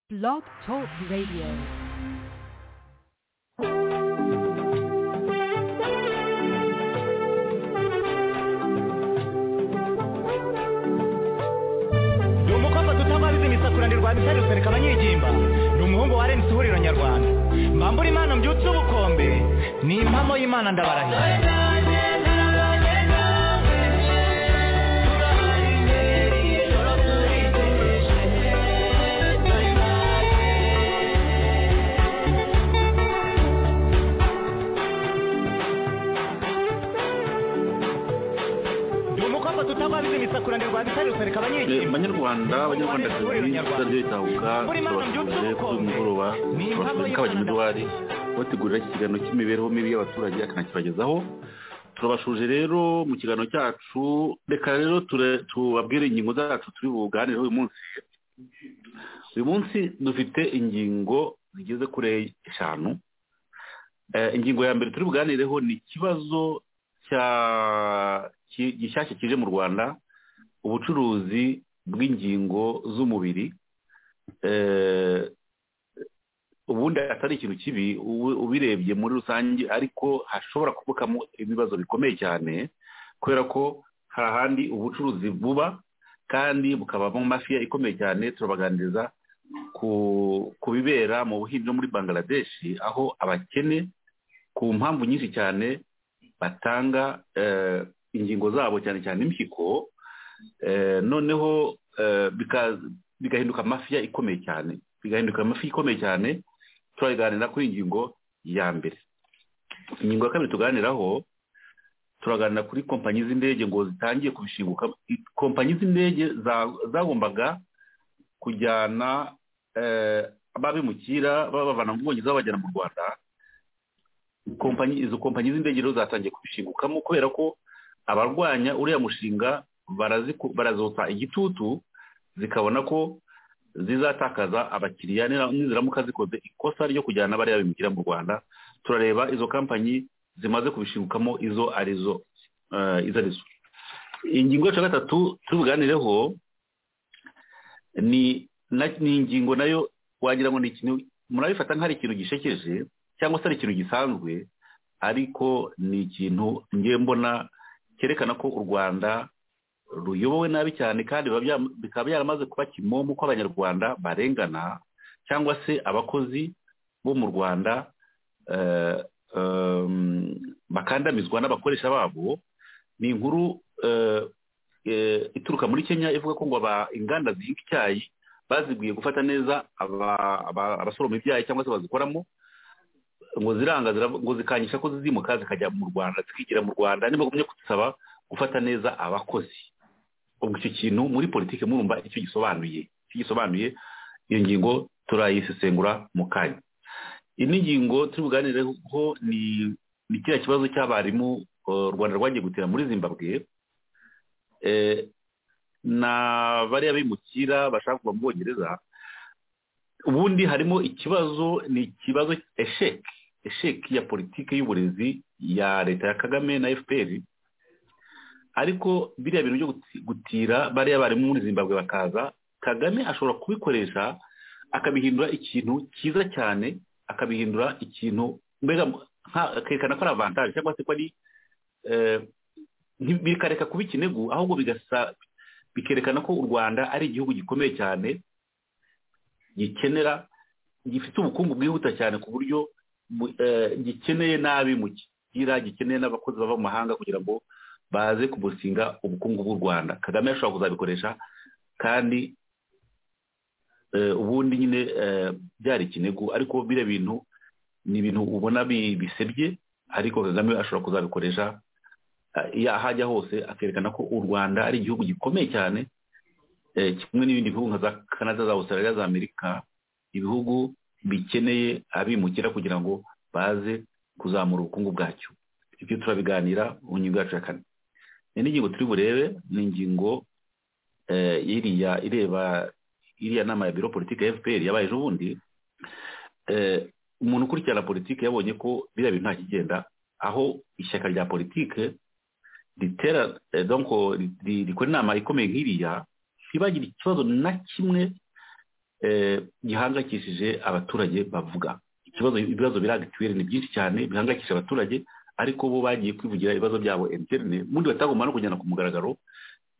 Blog Talk Radio. ni umukobwa gutababizi imisakurane rwa misari rusereka abanyigimba ni umuhungu wa renisi ihuriro nyarwanda mbambura imana mbyutse ubukombe ni impamo y'imana ndabarahira ni umukobwa tutababizi imisakurane rwa misari rusereka Eh, abanyigimba banyarwanda banyarwandakazi tuzajya bitahuka tubasubire kuri uyu mugoroba turabasubika abanyamidowari bategurira iki kiganiro cy'imibereho mibi y'abaturage akanakibagezaho turabashuje rero mu kiganiro cyacu reka rero ture- tubabwire ingingo zacu turi buganireho uyu munsi uyu munsi dufite ingingo zigeze kuri eshanu Eh, ingingo ya mbere turi buganireho ni ikibazo cya- ki- gishyashya kije mu rwanda ubucuruzi bw'ingingo z'umubiri eh, ubundi atari ikintu kibi ubu- ubirebye muri rusange ariko hashobora kuvukamo ibibazo bikomeye cyane kubera ko hari ahandi ubucuruzi buba kandi bukabamo mafiya ikomeye cyane turabaganiriza ku ku bibera mu buhinzi no muri bangladesh aho abakene ku mpamvu nyinshi cyane batanga eh, ingingo zabo cyane cyane impyiko Eh, noneho eh, bika- bigahinduka mafiya ikomeye cyane bigahinduka amafi ikomeye cyane turaganira kuri iyi ngingo ya mbere ingingo ya kabiri tuganiraho turaganira kuri kompanyi z'indege ngo zitangiye kubishinguka I- kompanyi z'indege za- zagombaga kujyana eh, ababimukira babavana mu bwongereza babajyana mu rwanda kompanyi izo kompanyi z'indege rero zatangiye kubishingukamo kubera ko abarwanya uriya mushinga baraziku- barazotsa igitutu zikabona ko zizatakaza abakiriya nira- niziramuka zikoze ikosa ryo kujyana bariya bimukira mu rwanda turareba izo kampanyi zimaze kubishingukamo izo arizo eh, izo arizo ingingo yacu ya gatatu tubiganireho ni na- ni ingingo nayo wagira ngo ni ikintu murabifata nk'ari ikintu gishekeje cyangwa se ari ikintu gisanzwe ariko ni ikintu ngiye mbona cyerekana ko u rwanda ruyobowe nabi cyane kandi biba bya- bikaba byaramaze kuba kimomo ko abanyarwanda barengana cyangwa se abakozi bo mu rwanda eh, em, bakandamizwa n'abakoresha babo ni inkuru eh, eh, ituruka muri kenya ivuga ko ngo aba- inganda zihinga icyayi bazibwiye gufata neza aba- aba- abasoroma ibyayi cyangwa se bazikoramo ngo ziranga zira- ngo zikanyisha ko zizimuka zikajya mu rwanda zikigira mu rwanda ntibagumye kudusaba gufata neza abakozi ubwo icyo kintu muri politiki murumva icyo gisobanuye icyo gisobanuye iyo ngingo turayisesengura mu kanya indi ngingo turi buganireho ni ni kiriya kibazo cy'abarimu eh, u rwanda rwagiye gutera muri zimbabwe eh, na bariya bimukira bashaka kuva mu bwongereza ubundi harimo ikibazo ni ikibazo esheki esheki ya politiki y'uburezi ya leta ya kagame na fpr ariko biriya bintu byo guti- gutira bariya barimu muri zimbabwe bakaza kagame ashobora kubikoresha akabihindura ikintu cyiza cyane akabihindura ikintu mbega nka- akerekana ko ari avantage cyangwa se ko ari eh, nti- bikareka kuba ikinegu ahubwo bigasa bikerekana ko u rwanda ari igihugu gikomeye cyane gikenera gifite ubukungu bwihuta cyane ku buryo bu- eh, gikeneye n'abi mu kigira gikeneye n'abakozi bava mu mahanga kugira ngo baze kubusinga ubukungu bw'u rwanda kagame ashobora kuzabikoresha kandi eh, ubundi nyine eh, byari ikinegu ariko biriya bintu ni ibintu ubona bi- bisebye ariko kagame ashobora kuzabikoresha eh, iyo ahajya hose akerekana ko u rwanda ari igihugu gikomeye cyane eh, kimwe n'ibindi bihugu nka za canada za australia za amerika ibihugu bikeneye abimukira kugira ngo baze kuzamura ubukungu bwacyo ibyo turabiganira mu ngingo yacu ya kane iyi ni ingingo turi burebe ni ingingo eh, iriya ireba iriya nama ya biro politiki ya fpr yabaye ejo bundi Eh, umuntu ukurikirana politiki yabonye ko biriya bintu nta kigenda aho ishyaka rya politiki ritera eh, donc ri- ri- rikora inama ikomeye nk'iriya ntibagire ikibazo na kimwe gihangayikishije abaturage bavuga ikibazo ibibazo biranga mituweli ni byinshi cyane bihangayikishije abaturage ariko bo bagiye kwivugira ibibazo byabo enterinete ubundi batagomba no kujyana ku mugaragaro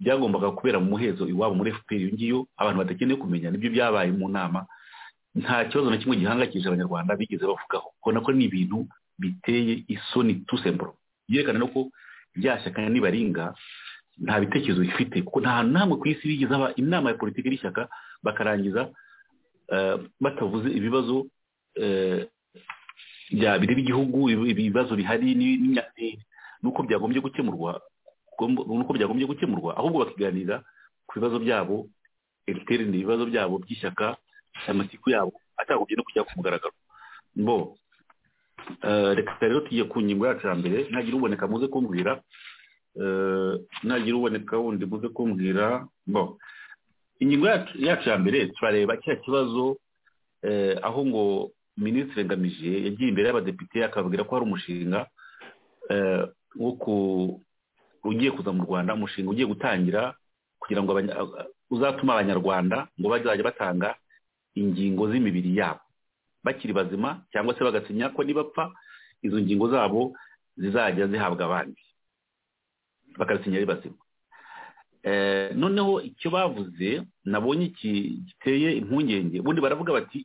byagombaga kubera mu muhezo iwabo muri fpr iyo ngiyo abantu badakeneye kumenya nibyo byabaye mu nama nta kibazo na kimwe gihangayikishije abanyarwanda bigeze bavugaho ubona ko ni ibintu biteye isoni tusemburo byerekana no ko rya shyaka nibaringa nta bitekerezo bifite kuko nta namwe ku isi bigeze haba inama ya politiki y'ishyaka bakarangiza batavuze ibibazo bya bireba igihugu ibibazo bihari n'uko byagombye gukemurwa nuko byagombye gukemurwa ahubwo bakiganira ku bibazo byabo ibiterane ibibazo byabo by'ishyaka amatiku yabo atagombye no kujya ku mugaragaro bo reka rero tugiye ku ngingo yacu ya mbere ntagira uboneka muze kumbwira ntagira uboneka wundi muze kumbwira bo ingingo yacu ya mbere turareba kiriya kibazo aho ngo minisitiri ngamije yagiye imbere y'abadepite akababwira ko hari umushinga wo ku ugiye kuza mu rwanda umushinga ugiye gutangira kugira ngo uzatuma abanyarwanda ngo bazajya batanga ingingo z'imibiri yabo bakiri bazima cyangwa se bagasinya ko nibapfa izo ngingo zabo zizajya zihabwa abandi bakasinya ari bazima noneho icyo bavuze nabonye giteye impungenge ubundi baravuga bati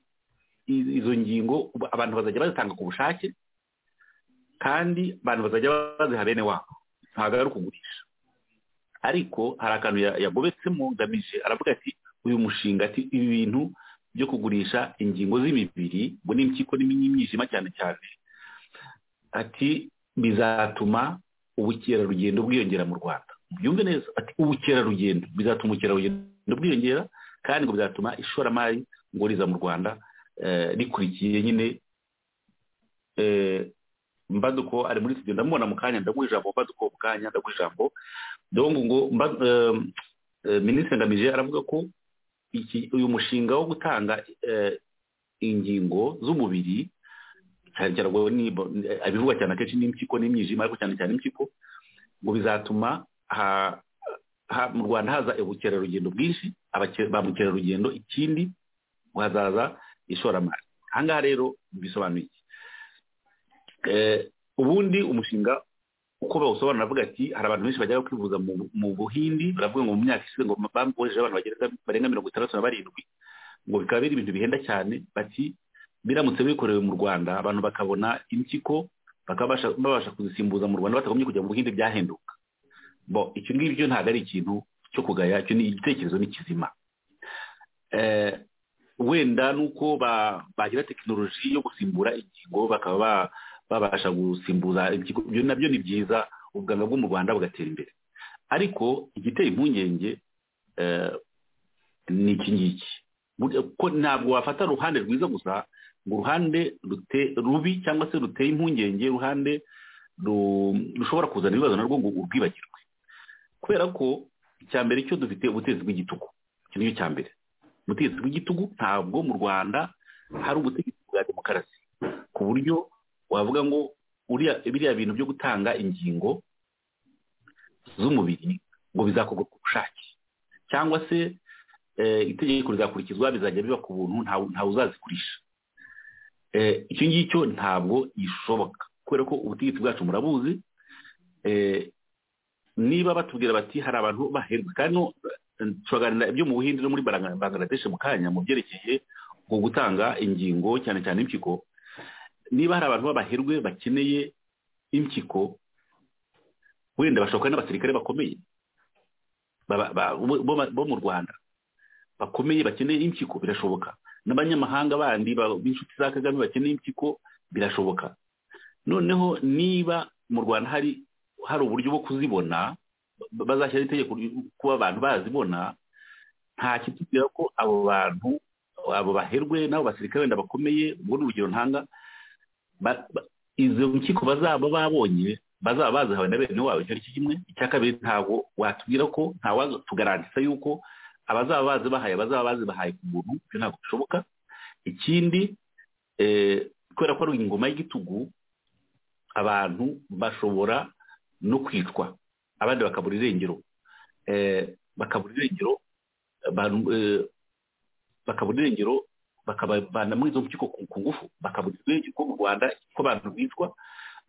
izo ngingo abantu bazajya bazitanga ku bushake kandi abantu bazajya baziha bene wabo ntabwo ari ukugurisha ariko hari akantu yagobetsemo ngamije aravuga ati uyu mushinga ati ibi bintu byo kugurisha ingingo z'imibiri ngo n'impyiko n'imyijima cyane cyane ati bizatuma ubukerarugendo bwiyongera mu rwanda byumve neza ati ubukerarugendo bizatuma ubukerarugendo bwiyongera kandi ngo bizatuma ishoramari ngo riza mu rwanda rikurikiye nyine mbaduko ari muri studio ndamubona mu kanya ndaguha ijambo mbaduko mu kanya ndaguha ijambo dongo ngo minisitiri ngamije aravuga ko uyu mushinga wo gutanga ingingo z'umubiri cyane cyane abivugwa cyane akenshi n'impyiko n'imyijima ariko cyane cyane impyiko ngo bizatuma mu rwanda haza ubukerarugendo bwinshi ba mukerarugendo ikindi ngo hazaza ishoramari aha ngaha rero bisobanuye iki ubundi umushinga uko bawusobanura avuga ati hari abantu benshi bajya kwivuza mu buhindi baravuga ngo mu myaka ishize ngo bambohereje abantu barenga mirongo itandatu na barindwi ngo bikaba biri ibintu bihenda cyane bati biramutse bikorewe mu rwanda abantu bakabona impyiko babasha kuzisimbuza mu rwanda batagombye kujya mu buhindi byahenduka bo icyo ngibyo ntabwo ari ikintu cyo kugaya icyo ni igitekerezo n'ikizima wenda nuko bagira tekinoloji yo gusimbura ingingo bakaba babasha gusimbuza ibyo nabyo ni byiza ubuganga bwo mu rwanda bugatera imbere ariko igiteye impungenge ni iki ngiki ntabwo wafata uruhande rwiza gusa ngo uruhande rubi cyangwa se ruteye impungenge uruhande rushobora kuzana ibibazo narwo ngo urwibagirwe kubera ko icya mbere cyo dufite ubutegetsi bw'igitugu icyo ni cyo cya mbere ubutegetsi bw'igitugu ntabwo mu rwanda hari ubutegetsi bwa demokarasi ku buryo wavuga ngo biriya bintu byo gutanga ingingo z'umubiri ngo bizakorwa ku bushake cyangwa se itegeko rizakurikizwa bizajya biba ku buntu ntawe uzazigurisha icyo ngicyo ntabwo gishoboka kubera ko ubutegetsi bwacu murabuzi niba batubwira bati hari abantu baherwe kandi turaganira ibyo mu buhinde no muri bangladesh mu kanya mu byerekeye ngo gutanga ingingo cyane cyane impyiko niba hari abantu b'abaherwe bakeneye impyiko wenda bashoboka n'abasirikare bakomeye bo mu rwanda bakomeye bakeneye impyiko birashoboka n'abanyamahanga bandi b'inshuti za kagame bakeneye impyiko birashoboka noneho niba mu rwanda hari hari uburyo bwo kuzibona bazashyira itegeko kuba abantu bazibona nta kitubwira ko abo bantu abo baherwe n'abo basirikare wenda bakomeye ubwo ni urugero ntanga izo nkiko bazaba babonye bazaba bazihawe na bene wabo icyo ari cyo kimwe icya kabiri ntabwo watubwira ko ntawatugarantisa yuko abazaba bazibahaye bazaba bazibahaye ku muntu ibyo ntabwo bishoboka ikindi kubera ko ari ingoma y'igitugu abantu bashobora no kwicwa abandi bakabura irengero bakabura irengero bakabona irengero bakabavana muri izo mpyiko ku ngufu bakaburirwa irengero ko mu rwanda ko abantu bicwa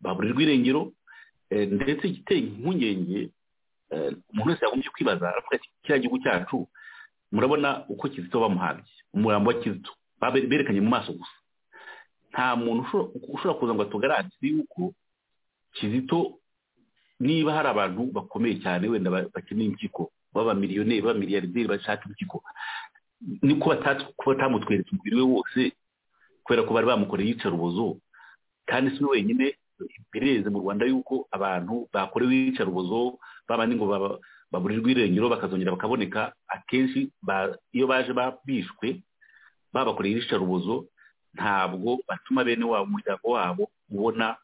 baburirwa irengero ndetse igiteye impungenge umuntu wese yagombye kwibaza aravuga ati kiriya gihugu cyacu murabona uko kizito bamuhambye umurambo wa kizito berekanye mu maso gusa nta muntu ushobora kuza ngo atugarantize yuko kizito niba hari abantu bakomeye cyane wenda bakeneye impyiko baba miliyoneri baba miliyarderi bashaka impyiko niko batamutweretse umubiri we wose kubera ko bari bamukoreye iyicarubozo kandi si we wenyine bireze mu rwanda yuko abantu bakorewe iyicarubozo babandi ngo baburirwe irengero bakazongera bakaboneka akenshi iyo baje bishwe babakoreye iyicarubozo ntabwo batuma bene wabo umuryango wabo ubona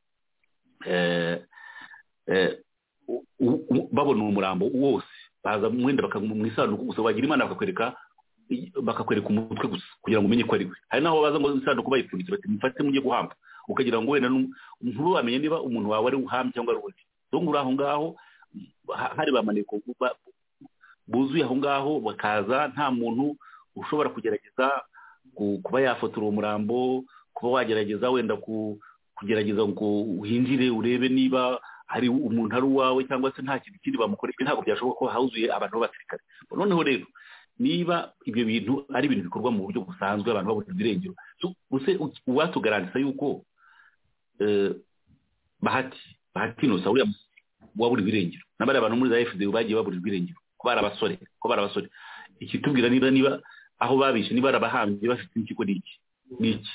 babona umurambo wose baza mwenda mu isanduku gusa wagira imana bakakwereka bakakwereka umutwe gusa kugira ngo umenye ko ari we hari n'aho baza ngo isanduku bayipfunditse bati mufate mujye guhamba ukagira ngo wenda ntubamenye niba umuntu wawe ari uhamye cyangwa ari undi ngo uri aho ngaho hari ba maneko buzuye aho ngaho bakaza nta muntu ushobora kugerageza kuba yafotora uwo murambo kuba wagerageza wenda kugerageza ngo uhinjire urebe niba hari umuntu ari uwawe cyangwa se nta kintu kindi bamukoresha ntabwo byashoboka ko hazuye abantu b'abasirikare noneho rero niba ibyo bintu ari ibintu bikorwa mu buryo busanzwe abantu babona ibirengero uwatugarantisa yuko bahati bahati inosa uriya wabura ibirengero n'abari abantu muri za fda bagiye babura ibirengero ko bari abasore ko bari abasore ikitubwira niba niba aho babishe niba ari abahambye bafite impyiko ni iki ni iki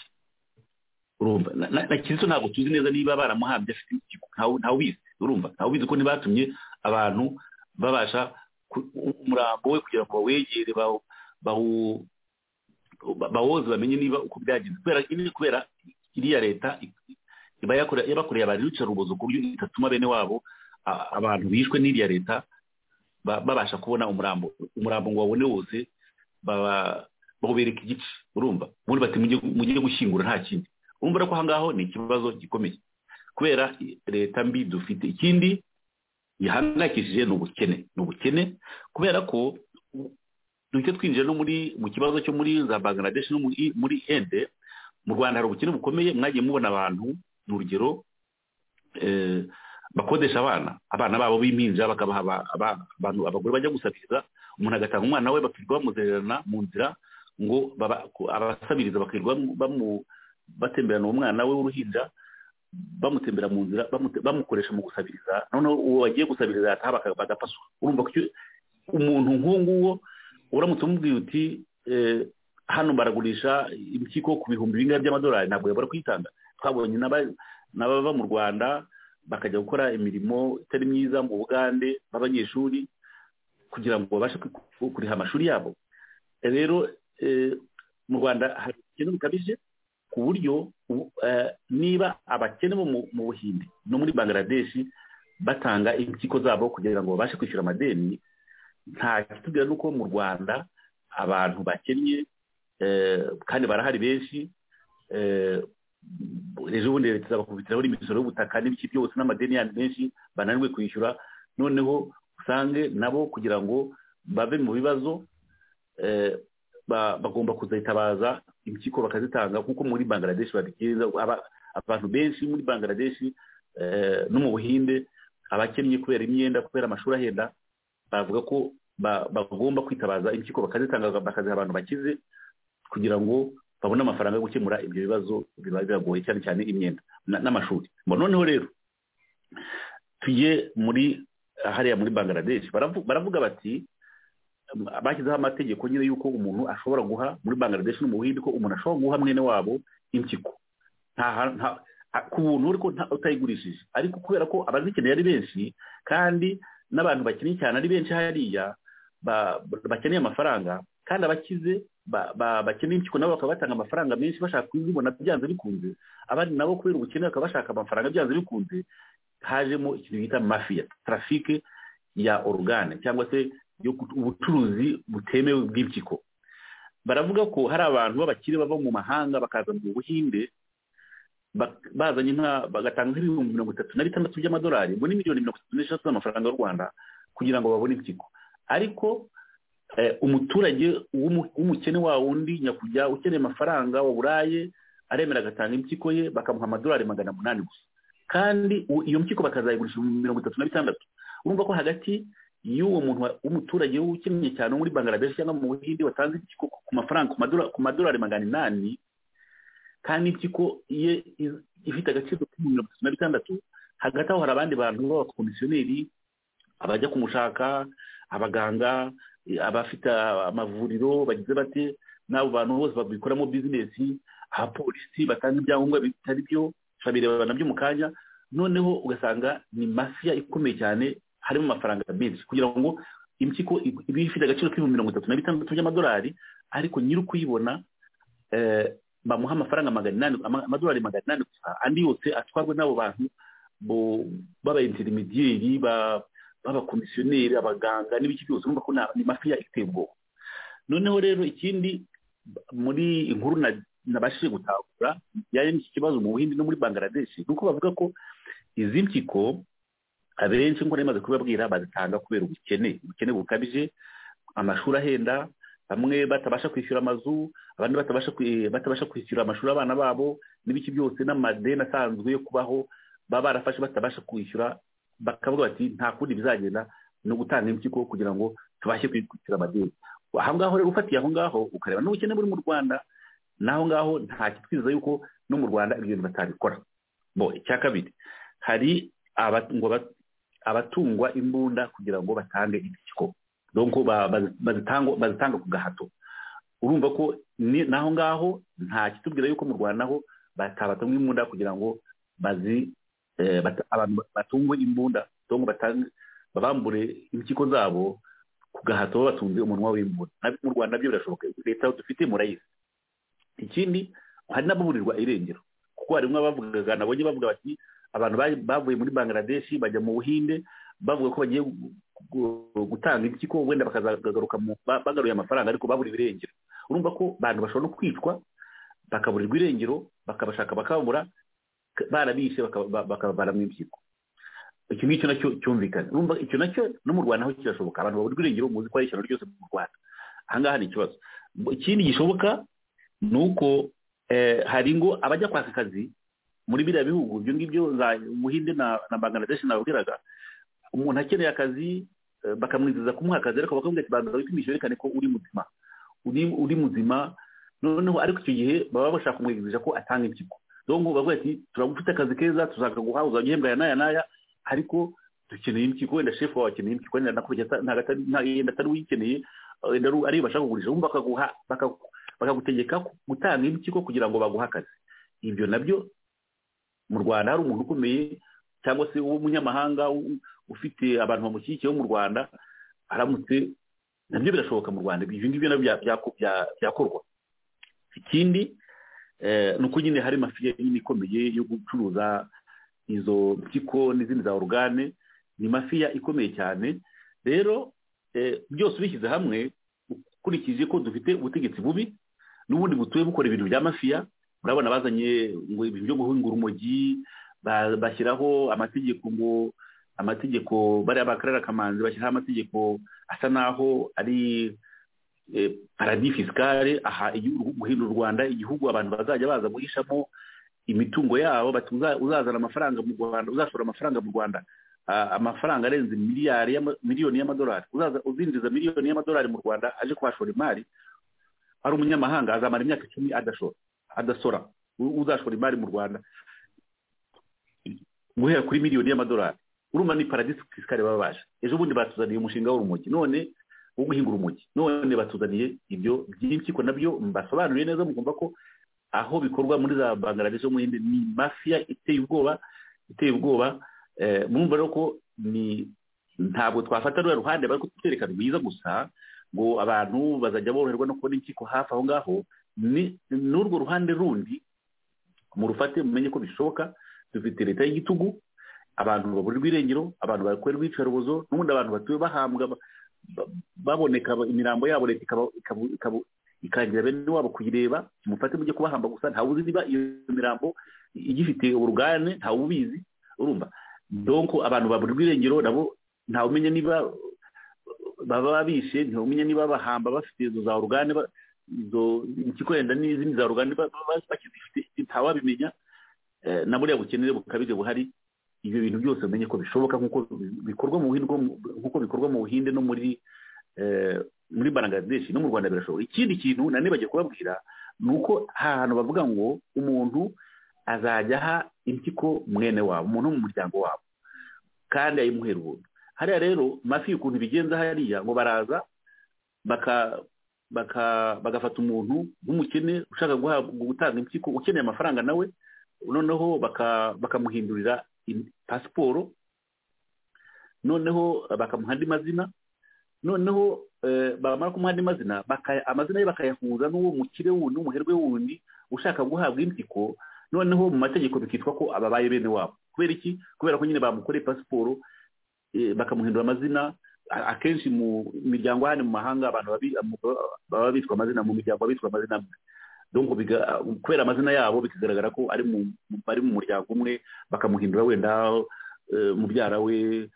urumva na kizito ntabwo tuzi neza niba baramuhambye afite impyiko ntawe ubizi urumva ntawe ubizi ko ntibatumye abantu babasha umurambo we kugira ngo bawegere bawoze bamenye niba uko byagenze kubera iriya leta yabakoreye abantu rubuzo ku buryo itatuma bene wabo abantu bishwe n'iriya leta babasha kubona umurambo umurambo ngo babone wose bawubereka igice urumva ubundi bati mujye gushyingura nta kindi urumva ko ahangaho ni ikibazo gikomeye kubera leta mbi dufite ikindi gihangayikishije ni ubukene ni ubukene kubera ko duhita twinjira no muri mu kibazo cyo muri za bangladesh no muri ende mu rwanda hari ubukene bukomeye mwagiye mubona abantu ni urugero bakodesha abana abana babo b'impinja bakabaha abantu abagore bajya gusabiriza umuntu agatanga umwana we bakirirwa bamuzererana mu nzira ngo abasabiriza bakirirwa batemberana uwo mwana we w'uruhinja bamutembera mu nzira bamukoresha mu gusabiriza noneho uwo wagiye gusabiriza yataha bagapaswa urumva ko umuntu nk'uwo nguwo uramutse umubwiye uti hano baragurisha impyiko ku bihumbi bingahe by'amadolari ntabwo yabura kuyitanga twabonye n'abava mu rwanda bakajya gukora imirimo itari myiza mu bugande b'abanyeshuri kugira ngo babashe kuriha amashuri yabo rero mu rwanda hari ibintu bikabije ku buryo niba abakene bo mu buhinde no muri bangladesh batanga impyiko zabo kugira ngo babashe kwishyura amadeni nta kitubwira nuko mu rwanda abantu bakennye kandi barahari benshi ejo bundi leta izabakubitiraho n'imisoro y'ubutaka n'ibiki byose n'amadeni yandi menshi bananiwe kwishyura noneho usange nabo kugira ngo bave mu bibazo bagomba kuzitabaza impyiko bakazitanga kuko muri bangladesh babigenza abantu benshi muri bangladesh no mu buhinde abakennye kubera imyenda kubera amashuri ahenda bavuga ko bagomba kwitabaza impyiko bakazitanga bakaziha abantu bakize kugira ngo babone amafaranga yo gukemura ibyo bibazo biba biragoye cyane cyane imyenda n'amashuri noneho rero tuye muri hariya muri bangladesh baravuga bati bashyizeho amategeko nyine y'uko umuntu ashobora guha muri bangladesh no mu buhinde ko umuntu ashobora guha mwene wabo impyiko ku buntu ariko utayigurishije ariko kubera ko abazikeneye ari benshi kandi n'abantu bakeneye cyane ari benshi hariya bakeneye amafaranga kandi abakize bakeneye impyiko nabo bakaba batanga amafaranga menshi bashaka kuzibona byanze bikunze abandi nabo kubera ubukene bakaba bashaka amafaranga byanze bikunze hajemo ikintu bita mafiya tarafike ya orugane cyangwa se ubucuruzi butemewe bw'impyiko baravuga ko hari abantu b'abakire bava mu mahanga bakaza mu buhinde bazanye bagatanga nk'ibihumbi mirongo itatu na bitandatu by'amadolari ngo ni miliyoni mirongo itatu n'eshatu z'amafaranga y'u rwanda kugira ngo babone impyiko ariko umuturage w'umukene wa wundi nyakujya ukeneye amafaranga waburaye aremera agatanga impyiko ye bakamuha amadolari magana umunani gusa kandi iyo mpyiko bakazayigurisha mirongo itatu na bitandatu urumva ko hagati y'uwo muntu w'umuturage w'ukennye cyane muri bangaradeshi cyangwa mu buhinde watanze impyiko ku mafaranga ku madolari magana inani kandi impyiko ye ifite agaciro mirongo itatu na bitandatu hagati aho hari abandi bantu b'abakomisiyoneri abajya kumushaka abaganga abafite amavuriro bagize bate n'abo bantu bose babikoramo bizinesi abapolisi batanga ibyangombwa bitari byo babireba nabyo mu kanya noneho ugasanga ni mafiya ikomeye cyane harimo amafaranga menshi kugira ngo impyiko iba ifite agaciro k'ibihumbi mirongo itatu na bitandatu by'amadolari ariko nyiri ukuyibona bamuha amafaranga magana inani amadolari magana inani gusa andi yose atwarwa n'abo bantu b'abainterimidiyeri b'abakomisiyoneri abaganga n'ibiki byose urumva ko ni mafiya iteye ubwoba noneho rero ikindi muri inkuru nabashije gutakura bijyanye n'iki kibazo mu buhindi no muri bangaradeshi ni uko bavuga ko izi mpyiko abenshi nk'uko nari kubibabwira bazitanga kubera ubukene ubukene bukabije amashuri ahenda bamwe batabasha kwishyura amazu abandi batabasha kwishyura amashuri abana babo n'ibiki byose n'amadeni asanzwe yo kubaho baba barafashe batabasha kwishyura bakavuga bati nta kundi bizagenda no gutanga impyiko kugira ngo tubashe kwishyura amadeni aho ngaho rero ufatiye aho ngaho ukareba n'ubukene buri mu rwanda naho ngaho nta kitwiza yuko no mu rwanda ibyo bintu batabikora bo icya kabiri hari abatungwa imbunda kugira ngo batange impyiko donko bazitanga ku gahato urumva ko naho ngaho nta kitubwira yuko mu rwanda ho batabatunga imbunda kugira ngo abantu batungwe imbunda babambure impyiko zabo ku gahato batunze umunwa w'imbunda mu rwanda byo birashoboka leta dufite murayizi ikindi hari n'ababurirwa irengero kuko harimo abavugaga nabonye bavuga bati abantu bavuye muri bangladeshi bajya mu buhinde bavuga ko bagiye gutanga impyiko wenda bakazagaruka bagaruye amafaranga ariko babura ibirengero urumva ko abantu bashobora no kwicwa bakaburirwa irengero bakabashaka bakabura barabishe bakabaramo impyiko icyo ngicyo nacyo cyumvikana urumva icyo nacyo no mu rwanda aho kirashoboka abantu baburirwa irengero muzi ko ari ishyano ryose mu rwanda ahangaha ni ikibazo ikindi gishoboka ni uko hari ngo abajya kwaka akazi muri biriya bihugu ibyo ngibyo muhinde na bangladesh nababwiraga umuntu akeneye akazi bakamwizeza kumuha akazi ariko bakamubwira ati banza wipimishe werekane ko uri muzima uri muzima noneho ariko icyo gihe baba bashaka kumwizeza ko atanga impyiko donko bavuga ati turagufite akazi keza tuzakaguha uzajya uhembwa aya n'aya n'aya ariko dukeneye impyiko wenda shefu wawe akeneye impyiko wenda nakubye yenda atari uyikeneye wenda ariyo bashaka kugurisha wumva bakaguha bakagutegeka gutanga impyiko kugira ngo baguhe akazi ibyo nabyo mu rwanda hari umuntu ukomeye cyangwa se w'umunyamahanga ufite abantu bamushyigikiye bo mu rwanda aramutse nabyo birashoboka mu rwanda ibyo ngibyo nabyo byakorwa ikindi ni uko nyine hari mafiya nyine ikomeye yo gucuruza izo mpyiko n'izindi za orugane ni mafiya ikomeye cyane rero byose ubishyize hamwe ukurikije ko dufite ubutegetsi bubi n'ubundi butuye bukora ibintu bya mafiya urabona bazanye ngo ibintu byo guhinga urumogi bashyiraho amategeko ngo amategeko bariya bakarera kamanzi bashyiraho amategeko asa naho ari paradis fiscale aha guhindura u rwanda igihugu abantu bazajya baza guhishamo imitungo yabo uzazana amafaranga mu rwanda uzashora amafaranga mu rwanda amafaranga arenze miliyari miliyoni y'amadolari uzinjiza miliyoni y'amadolari mu rwanda aje kuhashora imari ari umunyamahanga azamara imyaka icumi adashora adasora uzashora imari mu rwanda guhera kuri miliyoni y'amadolari urumva ni paradisi fisikare baba baje ejo bundi batuzaniye umushinga w'urumogi none wo guhinga urumogi none batuzaniye ibyo by'impyiko nabyo mbasobanuriye neza mukumva ko aho bikorwa muri za bangladesh yo mu hinde ni mafiya iteye ubwoba iteye ubwoba mwumva rero ko ntabwo twafata ruriya ruhande bari kutwereka rwiza gusa ngo abantu bazajya boroherwa no kubona impyiko hafi aho ngaho n'urwo ruhande rundi murufate mumenye ko bishoboka dufite leta y'igitugu abantu baburirwa irengero abantu bakorerwa iyicarubozo n'ubundi abantu batuye bahambwa baboneka imirambo yabo leta ikangira bene wabo kuyireba mufate mujye kubahamba gusa ntawe uzi niba iyo mirambo igifite urugane ntawe ubizi urumva donko abantu baburirwa irengero nabo ntawe umenya niba baba babishe ntibamenye niba bahamba bafite izo za orugane izo impyiko yenda n'izindi za orugane bakizifite ntawabimenya na buriya bukenere bukabije buhari ibyo bintu byose umenye ko bishoboka nk'uko bikorwa mu buhinde nk'uko bikorwa mu buhinde no muri muri bangladesh no mu rwanda birashoboka ikindi kintu nanibagiye kubabwira ni uko ahantu bavuga ngo umuntu azajya aha impyiko mwene wabo umuntu wo mu muryango wabo kandi ayimuhera ubuntu hariya rero mafi ukuntu bigenza hariya ngo baraza bagafata umuntu w'umukene ushaka gutanga impyiko ukeneye amafaranga nawe noneho bakamuhindurira pasiporo noneho bakamuha andi mazina noneho bamara kumuha andi mazina amazina ye bakayahuza n'uwo mukire wundi n'umuherwe wundi ushaka guhabwa impyiko noneho mu mategeko bikitwa ko ababaye bene wabo kubera iki kubera ko nyine bamukoreye pasiporo bakamuhindura amazina akenshi mu miryango hano mu mahanga abantu baba bitwa amazina mu miryango bitwa amazina amwe kubera amazina yabo bikagaragara ko ari mu muryango umwe bakamuhindura wenda mubyara we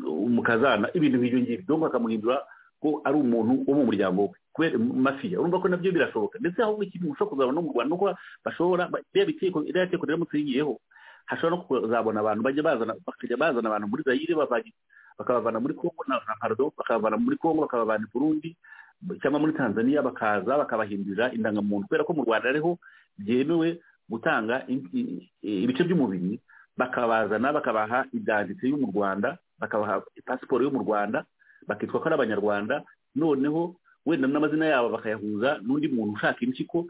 umukazana ibintu nk'ibyo ngibyo donc bakamuhindura ko ari umuntu wo mu muryango we kubera mafiya urumva ko nabyo birashoboka ndetse aho ikintu ushobora kuzabona no mu rwanda nuko bashobora iriya teko riramutse rigiyeho hashobora no kuzabona abantu bajya bazana bakajya bazana abantu muri zayire bakabavana muri kongo na pardo bakabavana muri kongo bakabavana i burundi cyangwa muri tanzania bakaza bakabahindurira indangamuntu kubera ko mu rwanda ariho byemewe gutanga ibice by'umubiri bakabazana bakabaha idanditse yo mu rwanda bakabaha pasiporo yo mu rwanda bakitwa ko ari abanyarwanda noneho wenda n'amazina yabo bakayahuza n'undi muntu ushaka impyiko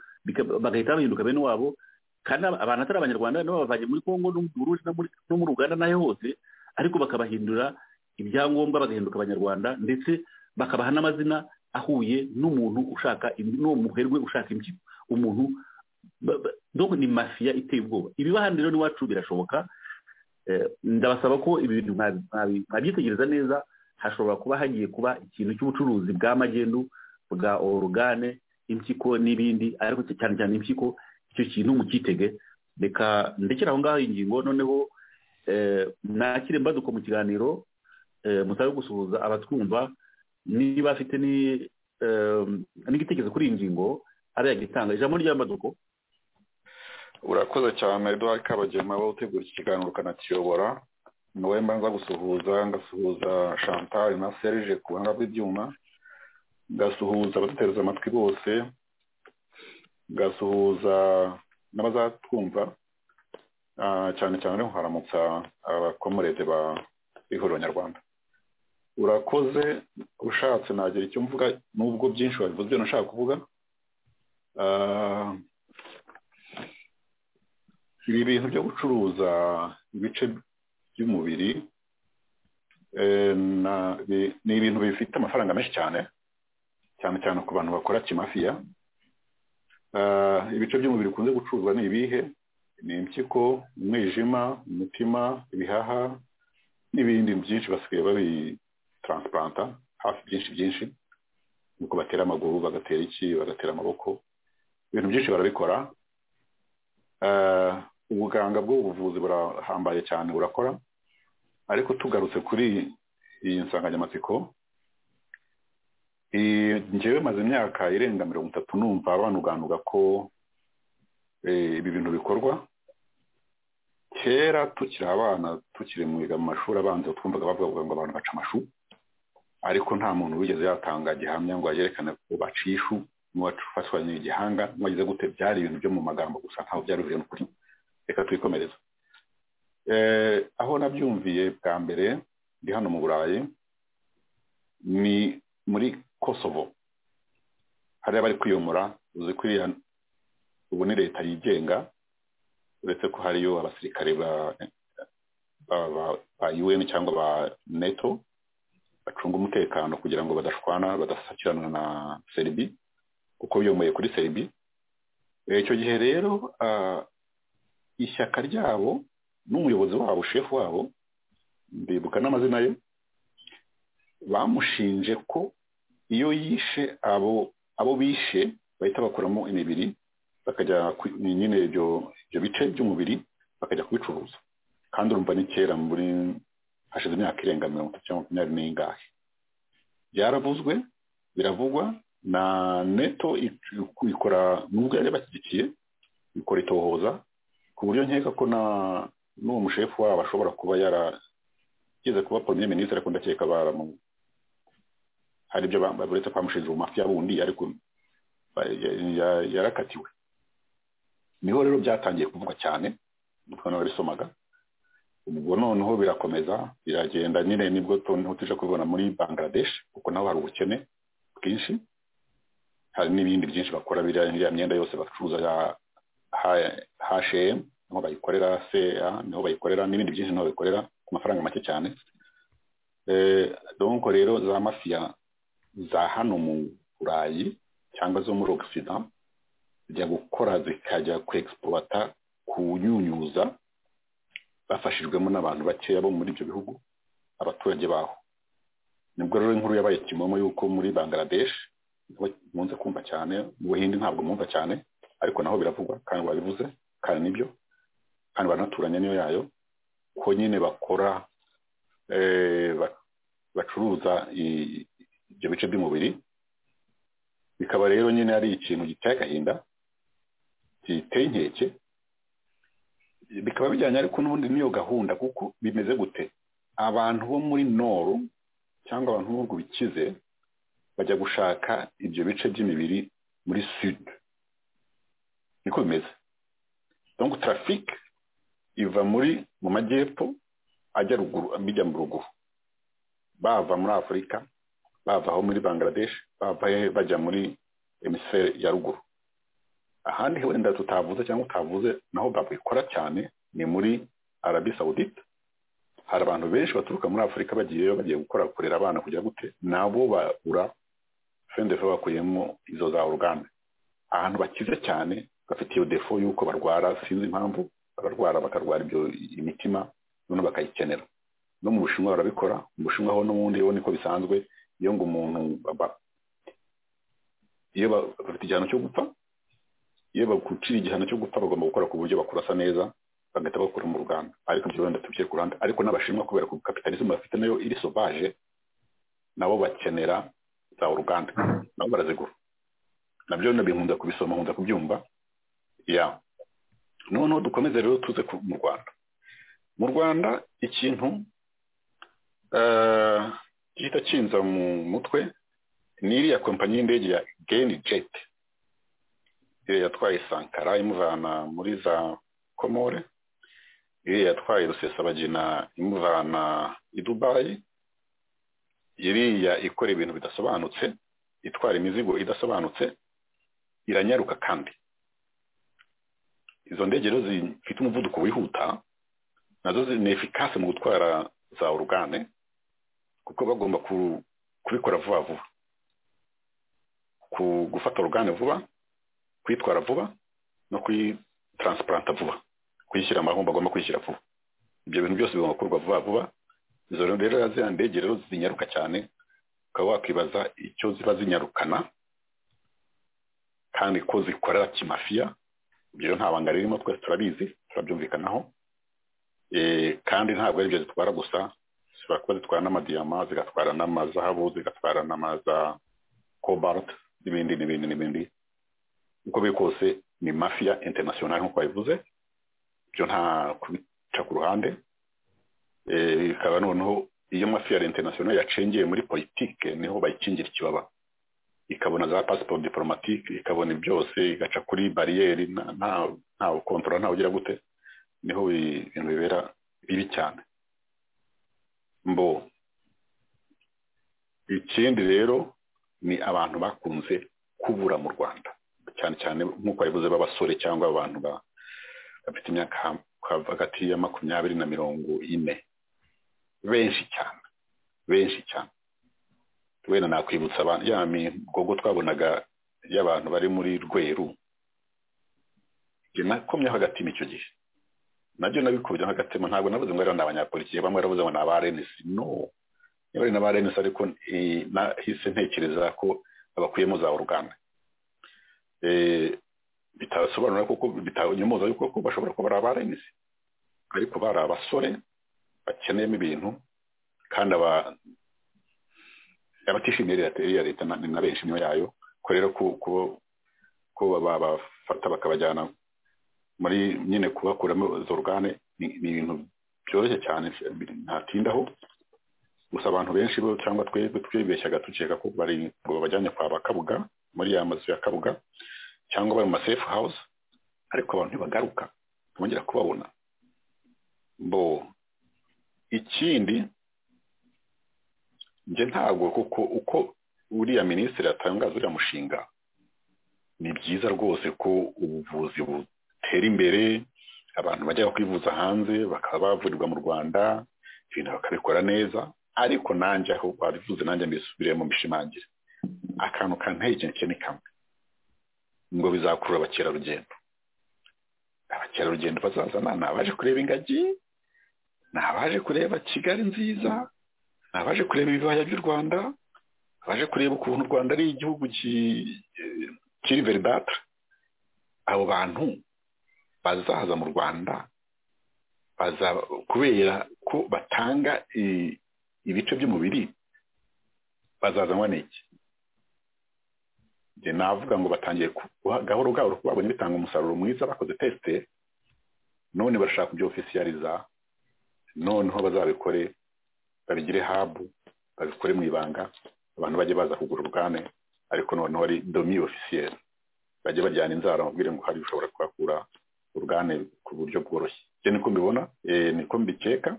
bagahita bahinduka bene wabo kandi abantu atari abanyarwanda nabo bavanye muri kongo no mu burundi no muri uganda n'aho hose ariko bakabahindura ibyangombwa bagahinduka abanyarwanda ndetse bakabaha n'amazina ahuye n'umuntu ushaka n'uwo muherwe ushaka impyiko umuntu dore ni mafiya iteye ubwoba ibiba hano rero n'iwacu birashoboka ndabasaba ko ibi bintu mwabyitegereza neza hashobora kuba hagiye kuba ikintu cy'ubucuruzi bwa magendu bwa orugane impyiko n'ibindi ariko cyane cyane impyiko icyo kintu mukitege reka ndekera aho ngaho ingingo noneho nakire mbaduka mu kiganiro mutabe gusuhuza abatwumva niba afite n'igitekerezo kuri iyi ngingo ari yagitanga ijambo rya mbaduko urakoze cyane eduard kabagema wowe utegura iki kiganiro ukanakiyobora niwe mbanza gusuhuza ngasuhuza chantal na serge ku buhanga bw'ibyuma ngasuhuza abadutereza amatwi bose ngasuhuza n'abazatwumva cyane cyane rero haramutsa abakomorede ba ihuriro nyarwanda urakoze ushatse nagira icyo mvuga nubwo byinshi wabivuze ibyo nashaka kuvuga ibi bintu byo gucuruza ibice by'umubiri ni ibintu bifite amafaranga menshi cyane cyane cyane ku bantu bakora kimafiya ibice by'umubiri bikunze gucuruzwa ni ibihe ni impyiko umwijima umutima ibihaha n'ibindi byinshi basigaye babitaransipuranta hafi byinshi byinshi nuko batera amaguru bagatera iki bagatera amaboko ibintu byinshi barabikora ubuganga bw'ubuvuzi burahambaye cyane burakora ariko tugarutse kuri iyi nsanganyamatsiko ngewe maze imyaka irenga mirongo itatu numva banuganuga ko ibi bintu bikorwa kera tukiri abana tukiri mu mashuri abanza twumvaga bavuga ngo abantu baca amashu ariko nta muntu wigeze yatanga gihamya ngo yerekane ko baciye ishu n'uwafatwanye igihanga n'uwagize gute byari ibintu byo mu magambo gusa ntaho byari bivuye n'ukuri reka twikomereze aho nabyumviye bwa mbere ndi hano mu burayi ni muri kosovo hariya bari kwiyomora uzi ko ubu ni leta yigenga uretse ko hariyo abasirikare ba un cyangwa ba neto bacunga umutekano kugira ngo badashwana badasakiranwa na seribi kuko biyomoye kuri seribi icyo gihe rero ishyaka ryabo n'umuyobozi wabo shefu wabo ndibuka n'amazina ye bamushinje ko iyo yishe abo abo bishe bahita bakuramo imibiri bakajya nyine ibyo bice by'umubiri bakajya kubicuruza kandi urumva ni kera muri hashize imyaka irenga mirongo itatu cyangwa makumyabiri n'ingahe byaravuzwe biravugwa na neto ikora nubwo yari bashyigikiye ikora itohoza ku buryo nkeka ko na n'uwo mushefu wabo ashobora kuba yarageze kuba poromye minisitiri ariko ndakeka baramu hari ibyo uretse kwamushinja ubumafiya bundi ariko yarakatiwe niho rero byatangiye kuvugwa cyane umutwe n'ababisomaga ubwo noneho birakomeza biragenda nyine nibwo noneho tuje kubibona muri bangladesh kuko naho hari ubukene bwinshi hari n'ibindi byinshi bakora biriya myenda yose bacuruza ya hm niho bayikorera seya niho bayikorera n'ibindi byinshi niho bayikorera ku mafaranga make cyane donko rero za mafiya za hano mu burayi cyangwa zo muri ogisida zijya gukora zikajya kwegisipuwata kunyunyuza bafashijwemo n'abantu bakeya bo muri ibyo bihugu abaturage baho nibwo rero inkuru yabaye kimomo yuko muri bangladesh nkunze kumva cyane mu buhinde ntabwo mwumva cyane ariko naho biravugwa kandi babivuze kandi nibyo kandi baranaturanye niyo yayo ko nyine bakora bacuruza ibyo bice by'umubiri bikaba rero nyine ari ikintu giteye agahinda giteye inkeke bikaba bijyanye ariko n'ubundi n'iyo gahunda kuko bimeze gute abantu bo muri noru cyangwa abantu b'ibihugu bikize bajya gushaka ibyo bice by'imibiri muri sud niko bimeze donko tarafike iva muri mu majyepfo ajya ruguru bijya mu ruguru bava muri afurika bava aho muri bangladesh bava bajya muri emisiferi ya ruguru ahandi wenda tutavuze cyangwa utavuze naho babikora cyane ni muri arabi sawudita hari abantu benshi baturuka muri afurika bagiyeyo bagiye gukora kurera abana kujya gute nabo babura fendefe bakuyemo izo za oruganda ahantu bakize cyane bafite iyo defo y'uko barwara sinzi impamvu bararwara bakarwara ibyo imitima noneho bakayikenera no mu bushinwa barabikora mu bushinwa ho n'ubundi ho niko bisanzwe iyo ngo umuntu iyo bafite igihano cyo gupfa iyo bagucira igihano cyo gupfa bagomba gukora ku buryo bakurasa neza bagahita bakura mu ruganda ariko ibyo wenda tubye ku ruhande ariko n'abashimwa kubera ko kapitalisme bafite nayo iri sovaje nabo bakenera za uruganda nabo barazigura nabyo nkunda kubisoma nkunda kubyumva ya noneho dukomeze rero tuze mu rwanda mu rwanda ikintu gihita kinza mu mutwe ni iriya kompanyi y'indege ya geni jeti yatwaye sankara imuvana muri za komore iri yatwaye rusesabagina imuvana i dubayi iriya ikora ibintu bidasobanutse itwara imizigo idasobanutse iranyaruka kandi izo ndege rero zifite umuvuduko wihuta nazo ni efikase mu gutwara za orugane kuko bagomba kubikora vuba vuba gufata orugane vuba kuyitwara vuba no kuyitaransipuranta vuba kuyishyira aho bagomba kuyishyira vuba ibyo bintu byose bigomba gukorwa vuba vuba izo rero ziriya ndege rero zinyaruka cyane ukaba wakwibaza icyo ziba zinyarukana kandi ko zikorera kimafiya ibyo nta banga ririmo twese turabizi turabyumvikanaho kandi ntabwo ari ibyo zitwara gusa zishobora kuba zitwara n'amadiyama zigatwara n'amazahabu zigatwara n'amaza kobalti n'ibindi n'ibindi n'ibindi uko biri kose ni mafiya interinasiyonari nk'uko babivuze ibyo nta kubica ku ruhande bikaba noneho iyo mafiya interinasiyonari yacengiye muri politike niho bayikingira ikibaba ikabona za pasiporo diporomatike ikabona byose igaca kuri bariyeri nta kontorora ntawe ugira gute niho ibintu bibera bibi cyane mbo ikindi rero ni abantu bakunze kubura mu rwanda cyane cyane nk'uko babivuze b'abasore cyangwa abantu bafite imyaka hagati ya makumyabiri na mirongo ine benshi cyane benshi cyane wenda nakwibutsa abantu ya migogo twabonaga y'abantu bari muri rweru nakomyeho agatima icyo gihe nabyo nabikubyeho agatima ntabwo nabuze ngo ni abanyapolitiki bamwe barabuze ngo ni abarenesi no niba ari n'abarenesi ariko nahise ntekereza ko babakuyemo za uruganda bitasobanura kuko bitanyumoza yuko ko bashobora kuba ari abarenesi ariko bari abasore bakeneyemo ibintu kandi abatishimiye iya leta na benshi niyo yayo ko rero ko babafata bakabajyana muri nyine kubakuramo izo rugane ni ibintu byoroshye cyane ntatindaho gusa abantu benshi bo cyangwa twebwe twibeshyaga dukeka ko bari ngo babajyane kwa bakabuga muri ya mazu ya kabuga cyangwa bari mu ma safe house ariko abantu ntibagaruka ntibongera kubabona bo ikindi njye ntabwo kuko uko uriya minisitiri atangaza uriya mushinga ni byiza rwose ko ubuvuzi butera imbere abantu bajya kwivuza hanze bakaba bavurirwa mu rwanda ibintu bakabikora neza ariko nanjye aho babivuze nanjye mbisubiremo mbishimangire akantu kanteye ikintu ni kamwe ngo bizakurura abakerarugendo abakerarugendo bazazana ni abaje kureba ingagi ni abaje kureba kigali nziza ni abaje kureba ibibaya by'u rwanda abaje kureba ukuntu u rwanda ari igihugu kiri veridata abo bantu bazaza mu rwanda baza kubera ko batanga ibice by'umubiri bazazanwa n'iki njye navuga ngo batangiye gahoro gahoro ko babonye bitanga umusaruro mwiza bakoze tesite none barashaka kubyo ofisiyariza noneho bazabikore babigire habu babikore mu ibanga abantu bajye baza kugura ubwane ariko noneho ari domi ofisiyeri bajye bajyana inzara bamubwire ngo hari ushobora kuhakura urugane ku buryo bworoshye ibyo niko mbibona niko mbikeka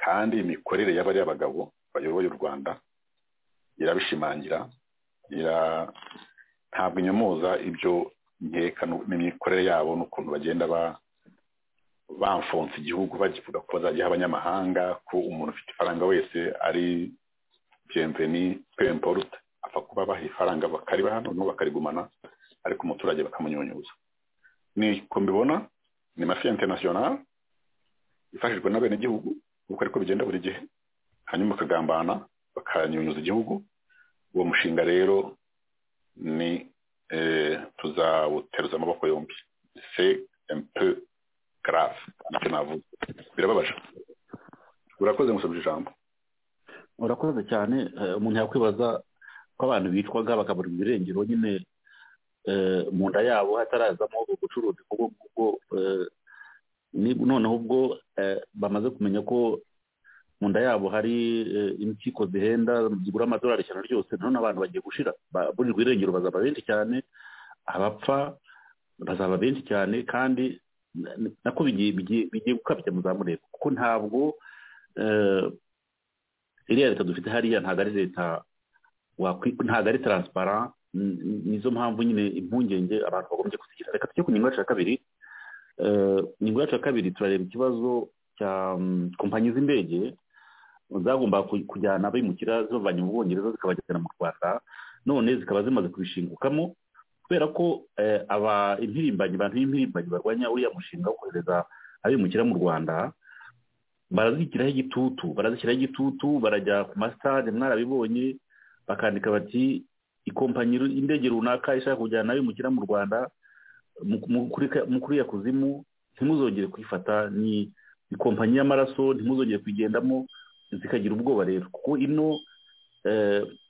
kandi imikorere y'abariya bagabo bayoboye u rwanda irabishimangira ntabwo inyamuza ibyo nkeka n'imikorere yabo n'ukuntu bagenda bamfonse igihugu bakivuga ko bazajya abanyamahanga ko umuntu ufite ifaranga wese ari biyemveni pemporuta apfa kuba baha ifaranga bakariba hano bakarigumana ariko umuturage bakamunyunyuza niko mbibona ni mafi interinasiyonari ifashijwe n'abenegihugu kuko ariko bigenda buri gihe hanyuma bakagambana bakanyunyuza igihugu uwo mushinga rero ni tuzawuteruza amaboko yombi se empe garave ntacyo navuga birababaje urakoze musabye ijambo urakoze cyane umuntu yakwibaza ko abantu bicwaga bakabura ibirengero nyine mu nda yabo hatarazamo ubucuruzi kuko ubwo noneho ubwo bamaze kumenya ko mu nda yabo hari impyiko zihenda zigura amadolari ijana ryose noneho abantu bagiye gushira burirwa irengero bazaba benshi cyane abapfa bazaba benshi cyane kandi nako bigiye gukabya muzamureba kuko ntabwo iriya leta dufite hariya ntabwo ari leta ntabwo ari taransipara nizo mpamvu nyine impungenge abantu bagombye kuzigira reka tujye ku ngingo yacu ya kabiri ingingo yacu ya kabiri turareba ikibazo cya kompanyi z'indege zagomba kujyana abimukira zibavanye mu bwongereza zikabajyana mu rwanda none zikaba zimaze kubishingukamo kubera ko impirimbanyi abantu b'impirimbanyi barwanya uriya mushinga wo kohereza abimukira mu rwanda barazishyiraho igitutu barazishyiraho igitutu barajya ku masitade mwarabibonye bakandika bati ikompanyi indege runaka ishaka kujyana abimukira mu rwanda muri ya kuzimu ntimuzongere kuyifata ni ikompanyi y'amaraso ntimuzongere kuyigendamo zikagira ubwoba rero kuko ino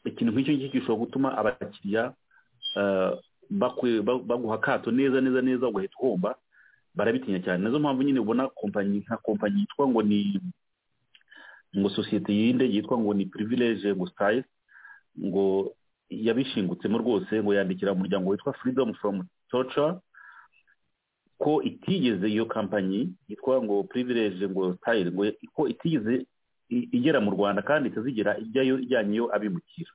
ikintu nk'icyo ngicyo gishobora gutuma abakiriya baguha akato neza neza neza ugahita uhomba barabitinya cyane nazo mpamvu nyine ubona kompanyi nka kompanyi yitwa ngo ni ngo sosiyete y'indege yitwa ngo ni pirivilege ngo sitayi ngo yabishingutsemo rwose ngo yandikira umuryango witwa freedom from torture ko itigeze iyo kampanyi yitwa ngo privilege ngo style ngo ko itigeze igera mu rwanda kandi itazigera ijyayo ijyanyeyo abimukira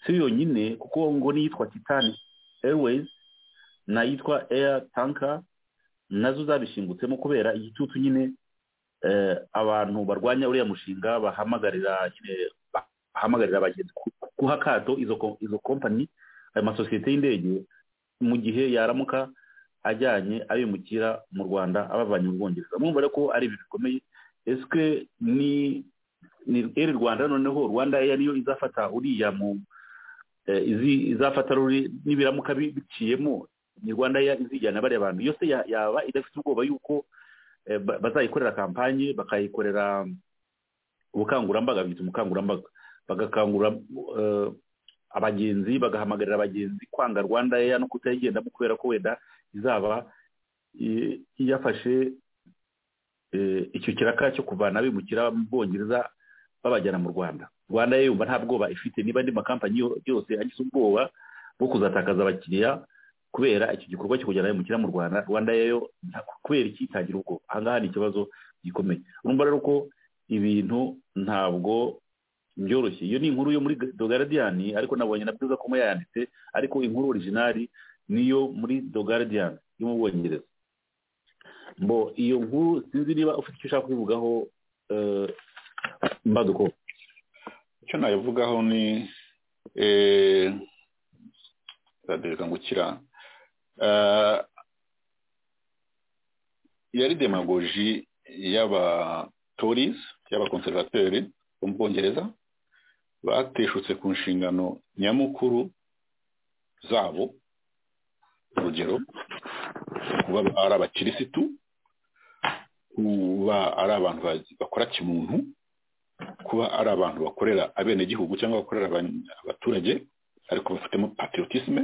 si yonyine kuko ngo n'iyitwa titan airways n'ayitwa air tanker nazo zabishingutsemo kubera igitutu nyine abantu barwanya uriya mushinga bahamagarira nyine bahamagarira abagenzi guha akato izo kompanyi ayo masosiyete y'indege mu gihe yaramuka ajyanye abimukira mu rwanda abavanye mu bwongereza mwumva rero ko ari ibintu bikomeye eswe ni eri rwanda noneho rwanda eya niyo izafata uriya mu izafata n'ibiramuka biciyemo ni rwanda eya izijyana bariya bantu yose yaba idafite ubwoba yuko bazayikorera kampanye bakayikorera ubukangurambaga bita umukangurambaga bagakangurira abagenzi bagahamagarira abagenzi kwanga rwanda eya no kutayigendamo kubera ko wenda izaba yafashe icyo kiraka cyo kuvana bimukira mu bwongereza babajyana mu rwanda rwanda yo yumva nta bwoba ifite niba andi makampanyi yose agize ubwoba bwo kuzatakaza abakiriya kubera iki gikorwa cyo kujyana bimukira mu rwanda rwanda yo kubera iki itagira ubwoba ahangaha ni ikibazo gikomeye urumva rero ko ibintu ntabwo byoroshye iyo ni inkuru yo muri dogaradiyani ariko nabonye na bwiza ko yayanditse ariko inkuru orijinali niyo muri dogaradiyani yo mu bwongereza mbo iyo nkuru sinzi niba ufite icyo ushaka kubivugaho mbaduko icyo nabivugaho ni nzadereza ngukira yari demagoji y'abatorizi y'abakonservateri bo mu bwongereza bateshutse ku nshingano nyamukuru zabo urugero kuba ari abakirisitu kuba ari abantu bakora kimuntu kuba ari abantu bakorera abenegihugu cyangwa bakorera abaturage ariko bafitemo patriotisme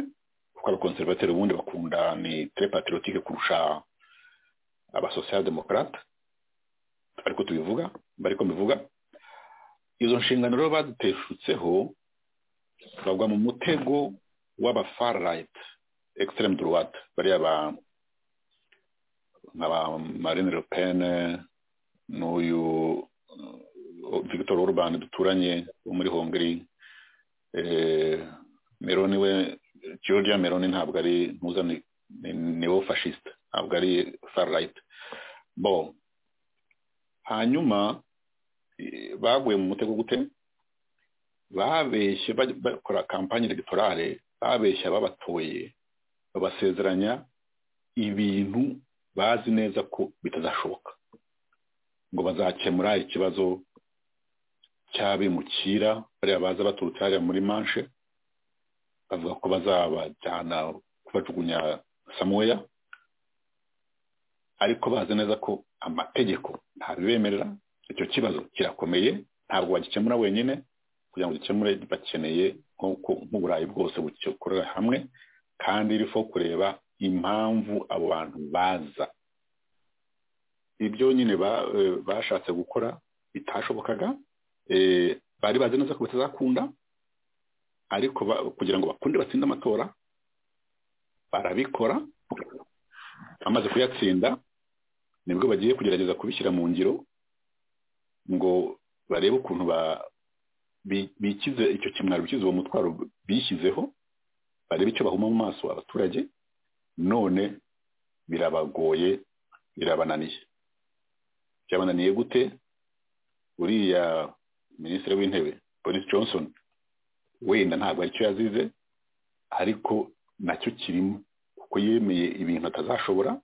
kuko abakonservateri ubundi bakunda ni tre patriotique kurusha abasosialdemokrate ariko tubivuga bariko mbivuga izo nshingano rero baziteshutseho bagwa mu mutego w'aba far right extreme droite bariya ba nkaba marine le pen n'uyu victor urban duturanye wo muri hongri meroni we georgia meroni ntabwo ari ntuza ni wo fascisite ntabwo ari farlight bo hanyuma baguye mu mutego gute babeshye bakora kampanye egitorale babeshya babatoye babasezeranya ibintu bazi neza ko bitazashoboka ngo bazakemura ikibazo cy'abimukira bariya baza baturutse hariya muri manche bavuga ko bazabajyana kubajugunya samuweya ariko bazi neza ko amategeko ntabibemerera icyo kibazo kirakomeye ntabwo bagikemura wenyine kugira ngo gikemure bakeneye nk'uburayi bwose bukorera hamwe kandi rifo kureba impamvu abo bantu baza ibyo nyine bashatse gukora bitashobokaga bari bazi neza ko batazakunda ariko kugira ngo bakunde batsinde amatora barabikora bamaze kuyatsinda nibwo bagiye kugerageza kubishyira mu ngiro ngo barebe ukuntu bikize icyo kimwaro bikize uwo mutwaro bishyizeho barebe icyo bahuma mu maso abaturage none birabagoye birabananiye byabananiye gute uriya minisitiri w'intebe boris johnson wenda ntabwo aricyo yazize ariko nacyo kirimo kuko yemeye ibintu atazashobora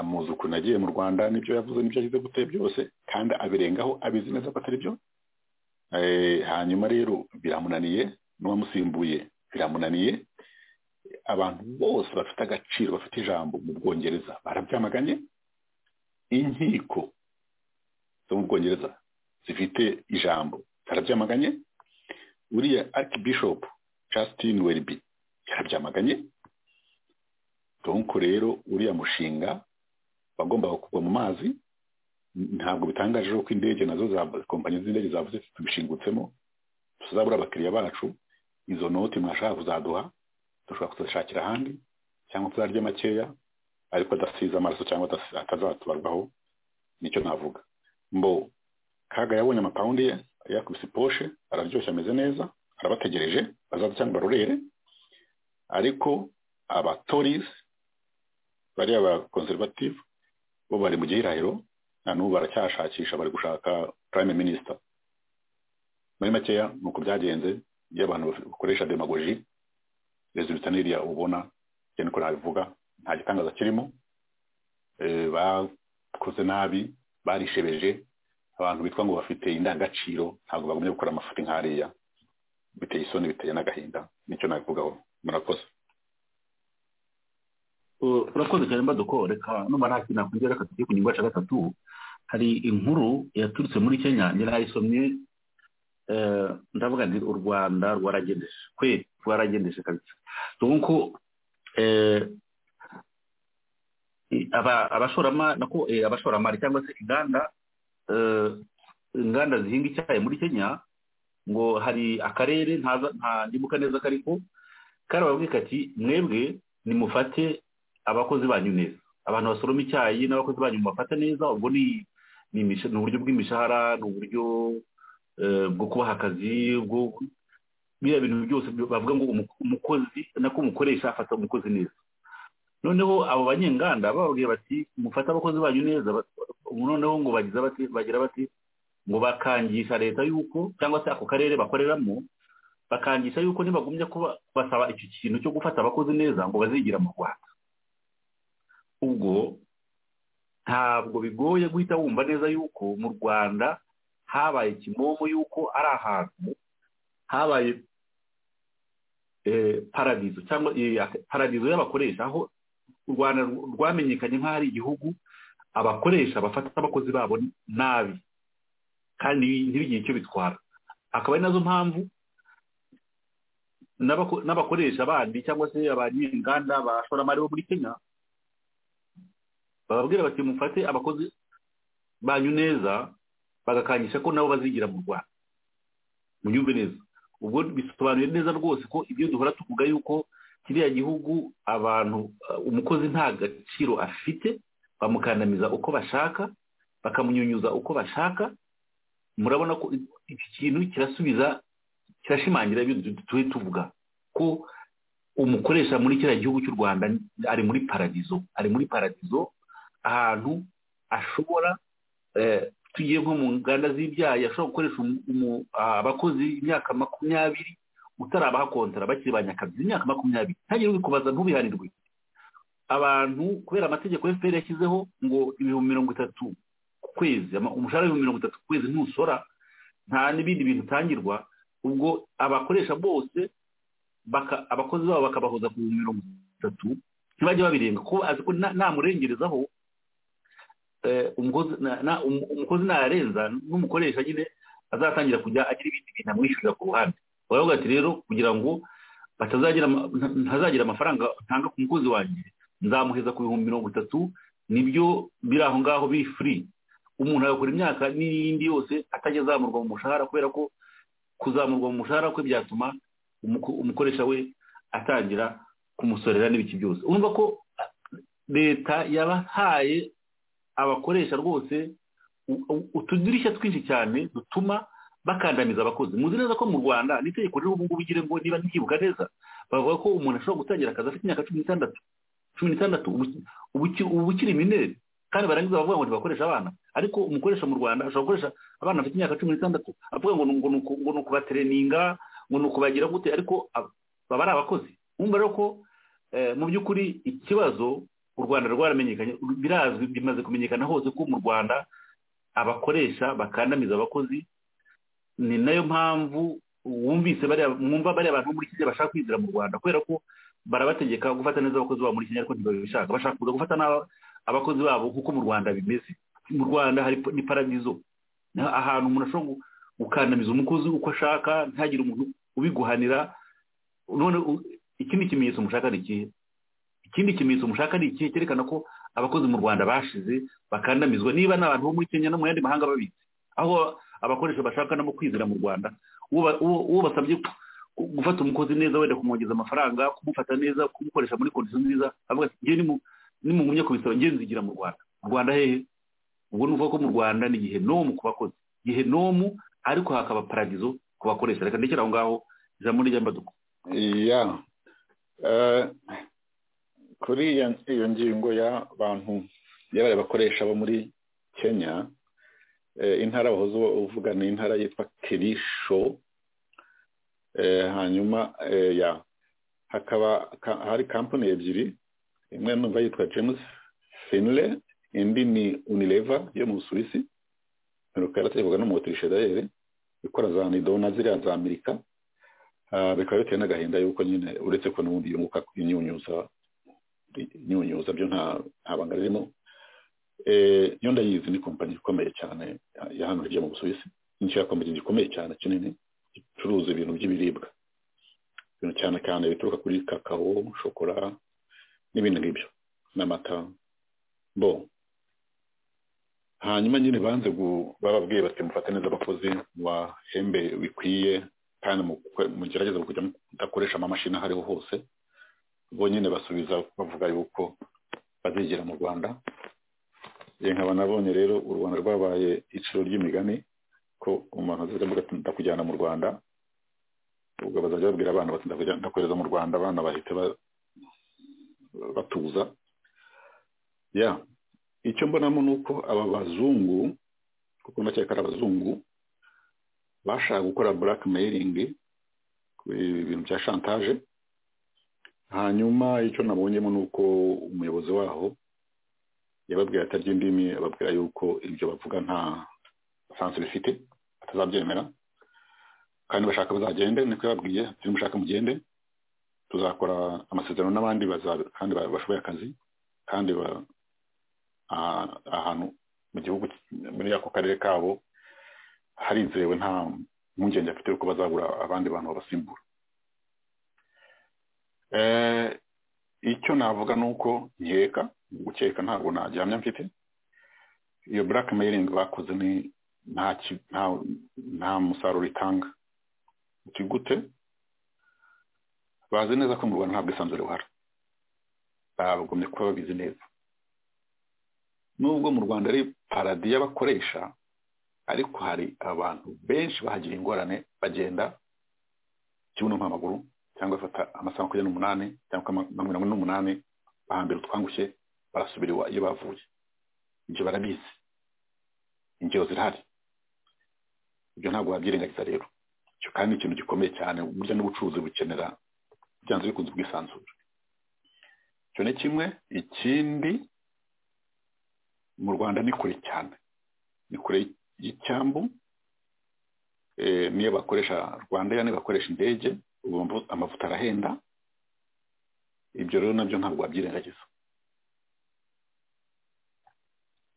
muzi ukuntu agiye mu rwanda n'ibyo yavuze n'ibyo yagize gute byose kandi abirengaho abizi neza ko atari byo hanyuma rero biramunaniye n'uwamusimbuye biramunaniye abantu bose bafite agaciro bafite ijambo mu bwongereza barabyamaganye inkiko zo mu bwongereza zifite ijambo zarabyamaganye uriya archbishop Justin Welby yarabyamaganye donc rero uriya mushinga wagombaga kugwa mu mazi ntabwo bitangaje ko indege nazo za kompanyi z'indege zavuze tubishingutsemo tuzabura abakiriya bacu izo noti mwashaka kuzaduha dushobora kuzishakira ahandi cyangwa tuzarya makeya ariko adasize amaraso cyangwa atazatubarwaho nicyo navuga mbo kaga yabonye amapawundi ye yakubise poshe araryoshye ameze neza arabategereje bazaza cyangwa barorere ariko abatorizi bariya ba konservative bo bari mu gihirahiro na n'ubu baracyashakisha bari gushaka prime minister muri makeya ni uko byagenze iyo abantu bakoresha demagogi resulta n'iriya ubona cyane ko nabivuga nta gitangaza kirimo bakoze nabi barishebeje abantu bitwa ngo bafite indangagaciro ntabwo bagumye gukora amafuti nk'ariya biteye isoni biteye n'agahinda nicyo nabivugaho murakoze urakoze cyane mbaduko reka numva nta kintu nakongera reka tugiye ku ngingo yacu gatatu hari inkuru yaturutse muri kenya yarayisomye ndavuga nti u rwanda rwaragendeje kwe rwaragendeje kabisa nuko abashoramari cyangwa se inganda inganda zihinga icyayi muri kenya ngo hari akarere ntandibuka neza kariko karababwira kati mwebwe nimufate abakozi banyu neza abantu basoroma icyayi n'abakozi banyu mubafate neza ubwo ni ni uburyo bw'imishahara ni uburyo bwo kubaha akazi biriya bintu byose bavuga ngo umukozi nako umukoresha afata umukozi neza noneho abo banyenganda bababwira bati mufate abakozi banyu neza noneho ngo bagira bati ngo bakangisha leta yuko cyangwa se ako karere bakoreramo bakangisha yuko ntibagumye basaba icyo kintu cyo gufata abakozi neza ngo bazigira mu rwanda ubwo ntabwo bigoye guhita wumva neza yuko mu rwanda habaye kimomo yuko ari ahantu habaye paradizo cyangwa paradizo y'abakoresha aho u rwanda rwamenyekanye nk'aho ari igihugu abakoresha bafata abakozi babo nabi kandi ntibigire icyo bitwara akaba ari nazo mpamvu n'abakoresha bandi cyangwa se abanyenganda abashoramari bo muri kenya bababwira bati mufate abakozi banyu neza bagakangisha ko nabo bazigira mu rwanda munyumve neza ubwo bisobanuye neza rwose ko ibyo duhora tuvuga yuko kiriya gihugu abantu umukozi nta gaciro afite bamukandamiza uko bashaka bakamunyunyuza uko bashaka murabona ko iki kintu kirasubiza kirashimangira ibyo turi tuvuga ko umukoresha muri kiriya gihugu cy'u rwanda ari muri paradizo ari muri paradizo ahantu ashobora tugiye nko mu nganda z'ibyayi ashobora gukoresha abakozi imyaka makumyabiri utarabaha kontara bakiri ba nyakabyi imyaka makumyabiri ntagire ubikubaza ntubihanirwe abantu kubera amategeko efuperi yashyizeho ngo ibihumbi mirongo itatu ku kwezi umushahara w'ibihumbi mirongo itatu ku kwezi ntusora nta n'ibindi bintu utangirwa ubwo abakoresha bose abakozi babo bakabahoza ku bihumbi mirongo itatu ntibajye babirenga ko azi ko namurengerezaho umukozi narenza n'umukoresha nyine azatangira kujya agira ibindi bintu amwishyurira ku ruhande baravuga ati rero kugira ngo ntazagira amafaranga ntanga ku mukozi wanjye nzamuheza ku bihumbi mirongo itatu nibyo biri aho ngaho biri furi umuntu agakora imyaka n'iyindi yose atajya azamurwa mu mushahara kubera ko kuzamurwa mu mushahara kwe byatuma umukoresha we atangira kumusorera n'ibiki byose urumva ko leta yabahaye abakoresha rwose utudirishya twinshi cyane dutuma bakandamiza abakozi muzi neza ko mu rwanda n'itegeko ririho ubu ngubu ugire ngo niba ntikibuka neza bavuga ko umuntu ashobora gutangira akazi afite imyaka cumi n'itandatu cumi n'itandatu ubu ukiri mineri kandi barangiza bavuga ngo ntibakoresha abana ariko umukoresha mu rwanda ashobora gukoresha abana bafite imyaka cumi n'itandatu avuga ngo ngo ni ukubatereninga ngo ni ukubagira gute ariko baba ari abakozi wumva rero ko mu by'ukuri ikibazo u rwanda rwaramenyekanye birazwi bimaze kumenyekana hose ko mu rwanda abakoresha bakandamiza abakozi ni nayo mpamvu wumvise mwumva bariya bantu bo muri kenya bashaka kwinjira mu rwanda kubera ko barabategeka gufata neza abakozi babo muri kenya ariko ntibabishaka bashaka kuza gufata abakozi babo nk'uko mu rwanda bimeze mu rwanda hari ni paradizo ahantu umuntu ashobora gukandamiza umukozi uko ashaka ntagire umuntu ubiguhanira none ikindi kimenyetso mushaka ni ikihe ikindi kimenyetso mushaka ni ikihe cyerekana ko abakozi mu rwanda bashize bakandamizwa niba n'abantu bo muri kenya no mu yandi mahanga babitse aho abakoresha bashaka no kwizera mu rwanda uwo basabye gufata umukozi neza wenda kumwongeza amafaranga kumufata neza kumukoresha muri kondisiyo nziza avuga ati ngewe nimugumye kubisaba ngewe nzigira mu rwanda mu rwanda hehe ubwo ni ukuvuga ko mu rwanda ni gihenomu ku bakozi gihenomu ariko hakaba paradizo ku bakoresha reka ndekere aho ngaho ijambo ry'ambaduko iya kuri iyo ngingo y'abantu y'abari bakoresha bo muri kenya intara wahoze uvuga ni intara yitwa kirisho hanyuma ya hakaba hari kampani ebyiri imwe numva yitwa james finle indi ni unileva yo mu busuwisi iheruka yarategurwa n'umuturishe dayere ikora za nidona ziriya za amerika bikaba bitewe n'agahinda y'uko nyine uretse ko n'ubundi yunguka imyunyuza imyunyuza byo nta banga ririmo yo ndayizi ni kompanyi ikomeye cyane ya hano hirya mu busuwisi inshyira kompanyi gikomeye cyane kinini gicuruza ibintu by'ibiribwa ibintu cyane cyane bituruka kuri kakao shokora n'ibindi ngibyo n'amata bo hanyuma nyine banze bababwiye bati mufate neza abakozi wahembe bikwiye kandi mugerageze kujya mudakoresha amamashini aho ariho hose bo nyine basubiza bavuga yuko bazigira mu rwanda nkaba nabonye rero u rwanda rwabaye iciro ry'imigani ko umuntu azivuga ati ndakujyana mu rwanda ubwo bazajya babwira abana bati ndakohereza mu rwanda abana bahita batuza ya icyo mbonamo ni uko aba bazungu kuko ndakeka ari abazungu bashaka gukora burakameyiringi ibintu bya shantaje hanyuma icyo nabonyemo ni uko umuyobozi waho yababwira atarya indimi ababwira yuko ibyo bavuga nta sansi bifite batazabyemera kandi bashaka bazagende niko yababwiye ati mushaka mugende tuzakora amasezerano n'abandi kandi bashoboye akazi kandi ahantu mu gihugu muri ako karere kabo harizewe nta mpungenge afite yuko bazabura abandi bantu babasimbura icyo navuga ni uko nkeka gukeka ntabwo nagihamya mfite iyo black mailing bakoze ni nta musaruro itanga gute bazi neza ko mu rwanda nta bwisanzure buhari bagomye kuba babizi neza nubwo mu rwanda ari paradiyo bakoresha ariko hari abantu benshi bahagira ingorane bagenda ikibuno nk'amaguru cyangwa bafata amasaha makumyabiri n'umunani cyangwa makumyabiri n'umunani bahambira utwangushye barasubira iyo bavuye ibyo barabizi ingero zirahari ibyo ntabwo wabyirengagiza rero icyo kandi ni ikintu gikomeye cyane burya n'ubucuruzi bukenera byanze bikunze ubwisanzure icyo ni kimwe ikindi mu rwanda ni kure cyane ni kure y'icyambu niyo bakoresha rwanda niyo bakoresha indege amavuta arahenda ibyo rero nabyo ntabwo wabyirengagiza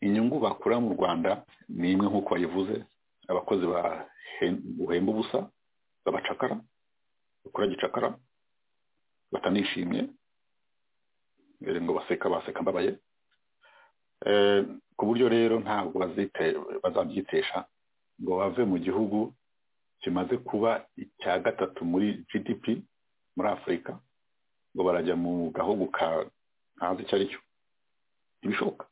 inyungu bakura mu rwanda ni imwe nk'uko bayivuze abakozi bahemba ubusa babacakara bakora gicakara batanishimye ngo baseka baseka mbabaye ku buryo rero ntabwo bazabyitesha ngo bave mu gihugu kimaze kuba icya gatatu muri gdp muri afurika ngo barajya mu gahugu ka ntazi icyo ari cyo ntibishoboka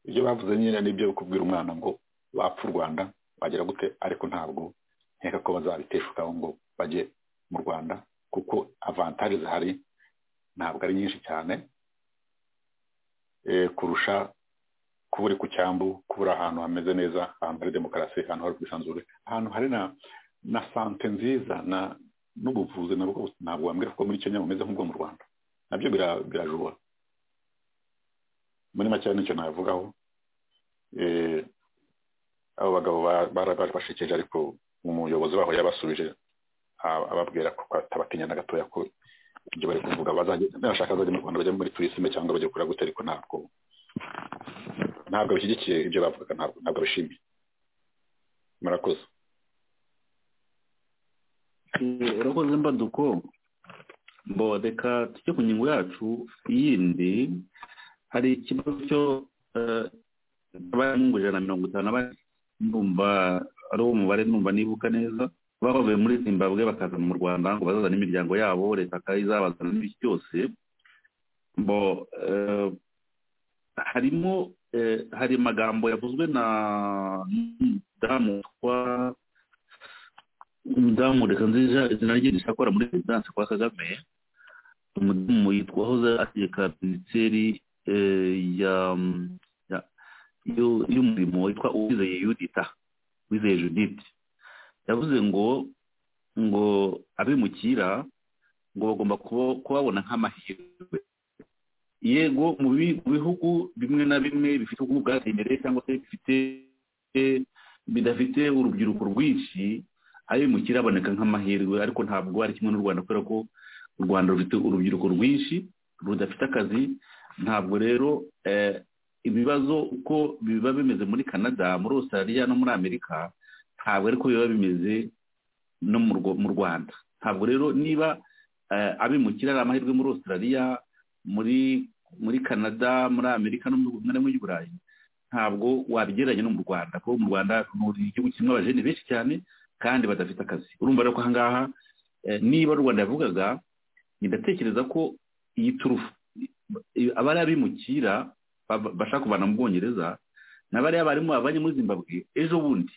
ibyo bavuze nyine nibyo kubwira umwana ngo wapfa u rwanda wagera gute ariko ntabwo nkeka ko bazabiteshukaho ngo bajye mu rwanda kuko avantaje zihari ntabwo ari nyinshi cyane kurusha kuba uri ku cyambu kuba uri ahantu hameze neza ahantu hari demokarasi ahantu hari ubwisanzure ahantu hari na na sante nziza na n'ubuvuzi nabwo ntabwo wambwira ko muri kenya bumeze nk'ubwo mu rwanda nabyo birajura muri make nicyo navugaho abo bagabo bashekeje ariko umuyobozi waho yabasubije ababwira ko atabatinya na gatoya ko ibyo bari kuvuga bashaka bazajya mu rwanda bajya muri turisime cyangwa bajya gukora gute ariko ntabwo ntabwo bishyigikiye ibyo bavugaga ntabwo bishimiye murakoze urakoze mbaduko mbo reka tujye ku ngingo yacu yindi hari ikibazo cyo mu ijana na mirongo itanu numva ari uwo mubare numva nibuka neza baba bavuye muri zimbabwe bakaza mu rwanda ngo bazazane imiryango yabo leta ikayizabazana n'ibiki byose mbo harimo hari amagambo yavuzwe na umudamu witwa umudamu reka nziza izina rye rishakora muri perezidansi kwa kagame umudamu yitwa hoze ategeka minisiteri y'umurimo witwa uwizeye yudita uwizeye judith yavuze ngo ngo abimukira ngo bagomba kubabona nk'amahirwe yego mu bihugu bimwe na bimwe bifite ubukungu bwateye imbere cyangwa se bifite bidafite urubyiruko rwinshi abimukira aboneka nk'amahirwe ariko ntabwo ari kimwe n'u rwanda kubera ko u rwanda rufite urubyiruko rwinshi rudafite akazi ntabwo rero ibibazo uko biba bimeze muri canada muri australia no muri amerika ntabwo ariko biba bimeze no mu rwanda ntabwo rero niba abimukira ari amahirwe muri australia muri muri canada muri amerika no mu ntara y'i burayi ntabwo wabigereranya no mu rwanda kuko mu rwanda ni igihugu kimwe abajene benshi cyane kandi badafite akazi urumva rero ko aha ngaha niba rwanda yavugaga ndatekereza ko iyi turufu abari abimukira bashaka kuvana mu bwongereza n'abariya barimu babanye muri zimbabwe ejo bundi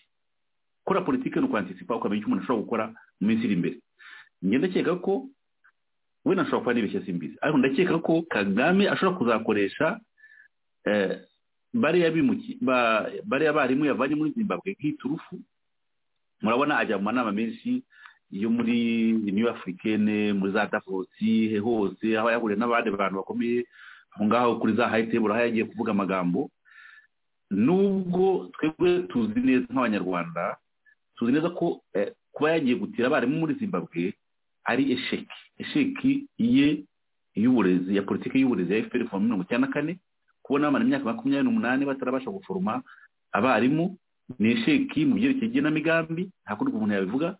gukora politiki ni ukwantisipa ukamenya icyo umuntu ashobora gukora mu minsi iri imbere ndakeka ko we nashobora kuba n'ibishya simbizi ariko ndakeka ko kagame ashobora kuzakoresha bariya barimu yavanye muri zimbabwe nk'iturufu murabona ajya mu manama menshi yo muri new afurikene muri za davosi hose aho yahuriye n'abandi bantu bakomeye aho ngaho kuri za hayiteburo aho yagiye kuvuga amagambo nubwo twebwe tuzi neza nk'abanyarwanda tuzi neza ko kuba yagiye gutira abarimu muri zimbabwe ari esheki esheki ye y'uburezi ya politiki y'uburezi ya efuperi kuva mirongo icyenda na kane kubona bamara imyaka makumyabiri n'umunani batarabasha guforoma abarimu ni esheki mu byerekeye igenamigambi nta kundi umuntu yabivuga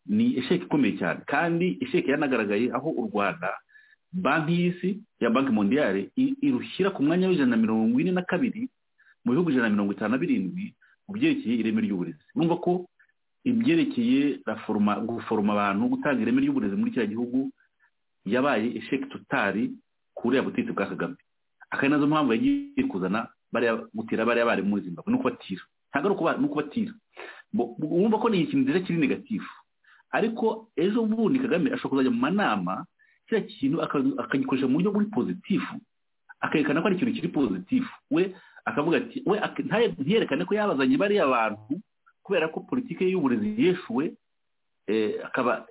ni isheke ikomeye cyane kandi isheke yanagaragaye aho u rwanda banki y'isi ya banki mondiyari irushyira ku mwanya w'ijana na mirongo ine na kabiri mu bihugu ijana na mirongo itanu na birindwi mu byerekeye ireme ry'uburezi urumva ko ibyerekeye guforoma abantu gutanga ireme ry'uburezi muri kiriya gihugu yabaye isheke tutari kuriya butegetsi bwa kagame akaba ari nazo mpamvu yagiye kuzana gutira bariya bari muri zimbabwe ni ukubatira ntabwo ari ukubatira wumva ko ni ikintu nziza kiri negatifu ariko ejo bundi kagame ashobora kuzajya mu manama kiriya kintu akagikoresha mu buryo buri pozitifu akerekana ko ari ikintu kiri pozitifu we akavuga ati we ntiyerekane ko yabazanye bariya bantu kubera ko politiki y'uburezi yeshuwe akaba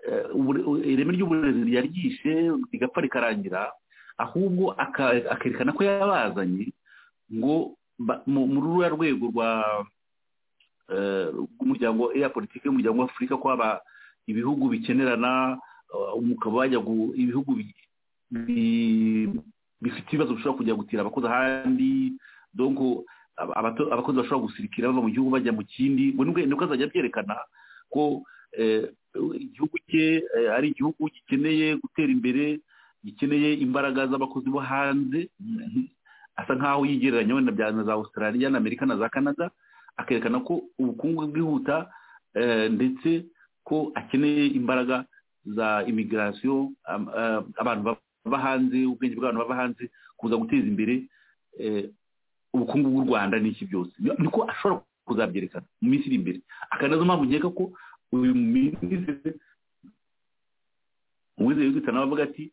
ireme ry'uburezi yaryishe rigapfa rikarangira ahubwo akerekana ko yabazanye ngo muri ruriya rwego rw'umuryango ya politiki y'umuryango w'afurika ko haba ibihugu bikenerana umukaba wajya ibihugu bifite ibibazo bishobora kujya gutira abakozi ahandi abakozi bashobora gusirikira bava mu gihugu bajya mu kindi nibwo azajya abyerekana ko igihugu cye ari igihugu gikeneye gutera imbere gikeneye imbaraga z'abakozi bo hanze asa nkaho yigereranya wenda bya za australia na amerika na za canada akerekana ko ubukungu bwihuta ndetse ko akeneye imbaraga za imigirasiyo abantu bava hanze ubwenge bw'abantu bava hanze kuza guteza imbere ubukungu bw'u rwanda n'iki byose niko ashobora kuzabyerekana mu minsi iri imbere akanazo mpamvu nkeka ko uyu minisitiri uwizeye witwita nawe avuga ati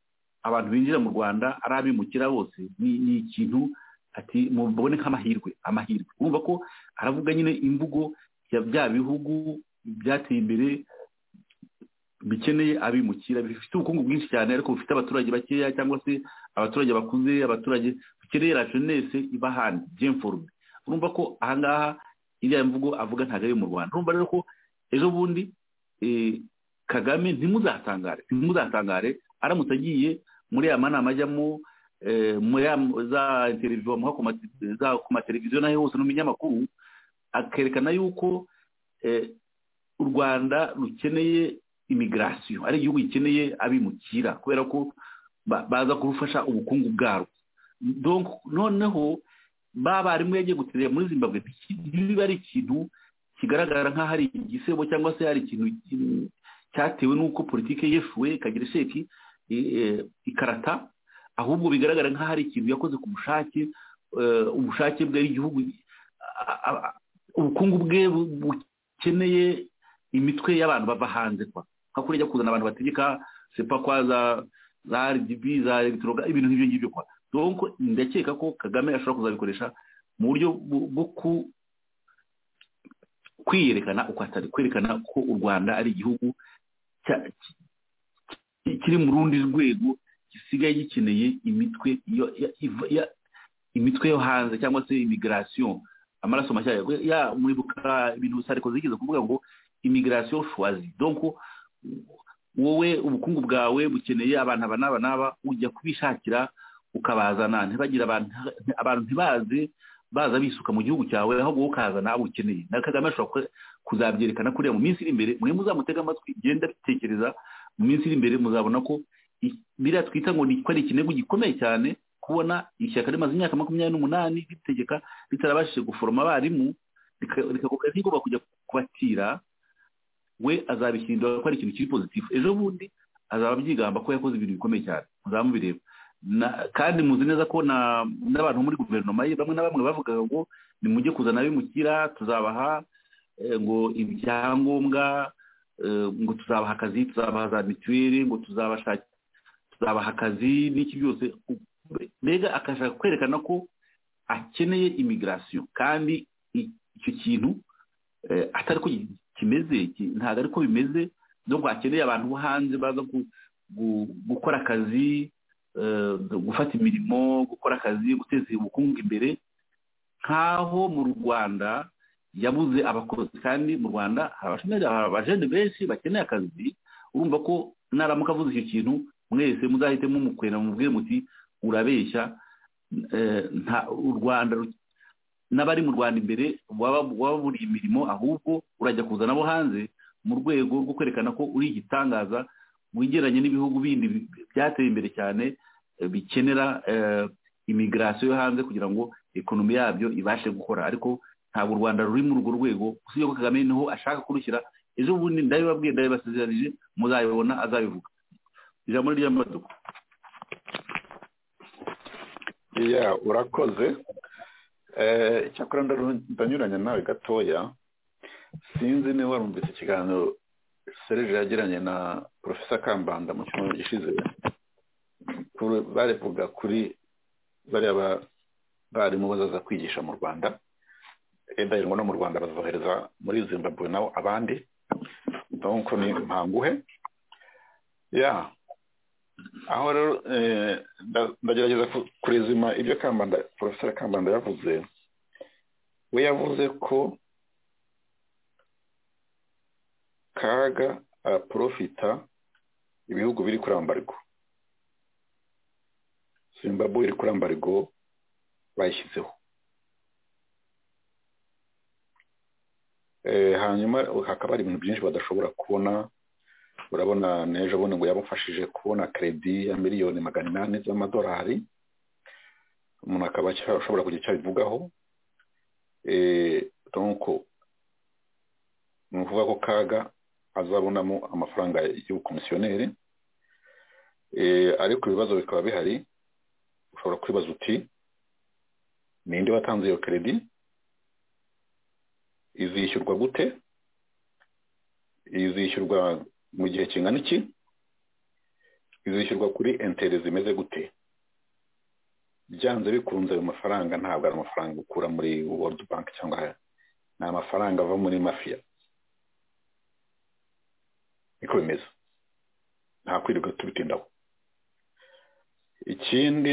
abantu binjira mu rwanda ari abimukira bose ni ikintu ati mubone nk'amahirwe amahirwe urumva ko aravuga nyine imvugo ya bya bihugu byateye imbere bikeneye abimukira bifite ubukungu bwinshi cyane ariko bufite abaturage bakeya cyangwa se abaturage bakuze abaturage bakeneye rajonese ibahana byemforume urumva ko ahangaha iriya mvugo avuga ntabwo ari mu rwanda urumva rero ko ejo bundi kagame ntimuzatangare ntimuzatangare aramutse agiye muri ya manama ajyamo muri za televiziyo bamuha ku mateleviziyo n'aho hose no mu binyamakuru akerekana yuko u rwanda rukeneye imigirasiyo ari igihugu gikeneye abimukira kubera ko baza kurufasha ubukungu bwarwo noneho ba barimu yagiye guterera muri zimbabwe biba ari ikintu kigaragara nk'aho ari igisebo cyangwa se hari ikintu cyatewe n'uko politiki yeshuwe ikagira isheki ikarata ahubwo bigaragara nk'aho ari ikintu yakoze ku bushake ubushake bwe ari igihugu ubukungu bwe bukeneye imitwe y'abantu bava hanze kwa nka kuriya kuzana abantu bategeka sepa kwa za za RGB za elegitoroga ibintu nk'ibyo ngibyo kwa donc ndakeka ko Kagame ashobora kuzabikoresha mu buryo bwo ku kwiyerekana uko atari kwerekana ko u Rwanda ari igihugu kiri mu rundi rwego gisigaye gikeneye imitwe imitwe yo hanze cyangwa se immigration amaraso mashya ya muribuka ibintu Sarkozy yigeze kuvuga ngo imigirasiyo shuwazi donko wowe ubukungu bwawe bukeneye abantu aba n'aba n'aba ujya kubishakira ukabazana ntibagira abantu ntibaze baza bisuka mu gihugu cyawe aho wowe ukahazana abo ukeneye na kagame ashobora kuzabyerekana kuriya mu minsi iri imbere mwe muzamutega amatwi igenda bitekereza mu minsi iri imbere muzabona ko biriya twita ngo ko ari ikirego gikomeye cyane kubona ishyaka rimaze imyaka makumyabiri n'umunani ritegeka ritarabashije guforoma abarimu rikagombye rigomba kujya kubakira we azabihindura ko ari ikintu kiri pozitifu ejo bundi azaba abyigamba ko yakoze ibintu bikomeye cyane muzaba mubireba kandi muzi neza ko n'abantu muri guverinoma ye bamwe na bamwe bavugaga ngo nimujye kuzana abimukira tuzabaha ngo ibyangombwa ngo tuzabaha akazi tuzabaha za mituweli ngo tuzabaha akazi n'iki byose mbega akashaka kwerekana ko akeneye imigirasiyo kandi icyo kintu atari ko kimeze ntabwo ari ko bimeze no akeneye abantu bo hanze baza gukora akazi gufata imirimo gukora akazi guteza ubukungu imbere nk'aho mu rwanda yabuze abakozi kandi mu rwanda hari abajene benshi bakeneye akazi urumva ko naramuka avuze icyo kintu mwese muzahite mumukwera mubwire muti urabeshya u rwanda n'abari mu rwanda imbere waba buri imirimo ahubwo urajya kuzana abo hanze mu rwego rwo kwerekana ko uri igitangaza wigeranye n'ibihugu bindi byateye imbere cyane bikenera imigirasiyo yo hanze kugira ngo ekonomi yabyo ibashe gukora ariko ntabwo u rwanda ruri muri urwo rwego usibye ko kagame niho ashaka kurushyira ejo bundi ndabibabwiye ndabibasezeranyije muzabibona azabivuga ijambo ry'amaduka urakoze icyakora ndanyuranya nawe gatoya sinzi niba warumvise ikiganiro serije yagiranye na porofesa kambanda mu cyumweru gishize barevuga kuri bariya barimu bazaza kwigisha mu rwanda wenda hirwa no mu rwanda bazohereza muri zimbabwe nabo abandi nk'uko ni mpanguhe ya aho rero ndagerageza kurezima ibyo kambanda porofesa kambanda yavuze we yavuze ko kaga araporofita ibihugu biri kuri ambarigo zimbabwe iri kuri ambarigo bayishyizeho hanyuma hakaba hari ibintu byinshi badashobora kubona urabona n'ejo bundi ngo yabafashije kubona keredi ya miliyoni magana inani z'amadolari umuntu akaba ashobora kugira icyo abivugaho ni ukuvuga ko kaga azabonamo amafaranga y'ubukomisiyoneri ariko ibibazo bikaba bihari ushobora kwibaza uti ninde watanze iyo keredi izishyurwa gute izishyurwa mu gihe kingana iki izishyurwa kuri entere zimeze gute byanze bikunze ayo mafaranga ntabwo ari amafaranga ukura muri world bank cyangwa ni amafaranga ava muri mafiya niko bimeze nta kwirirwa tubitindaho ikindi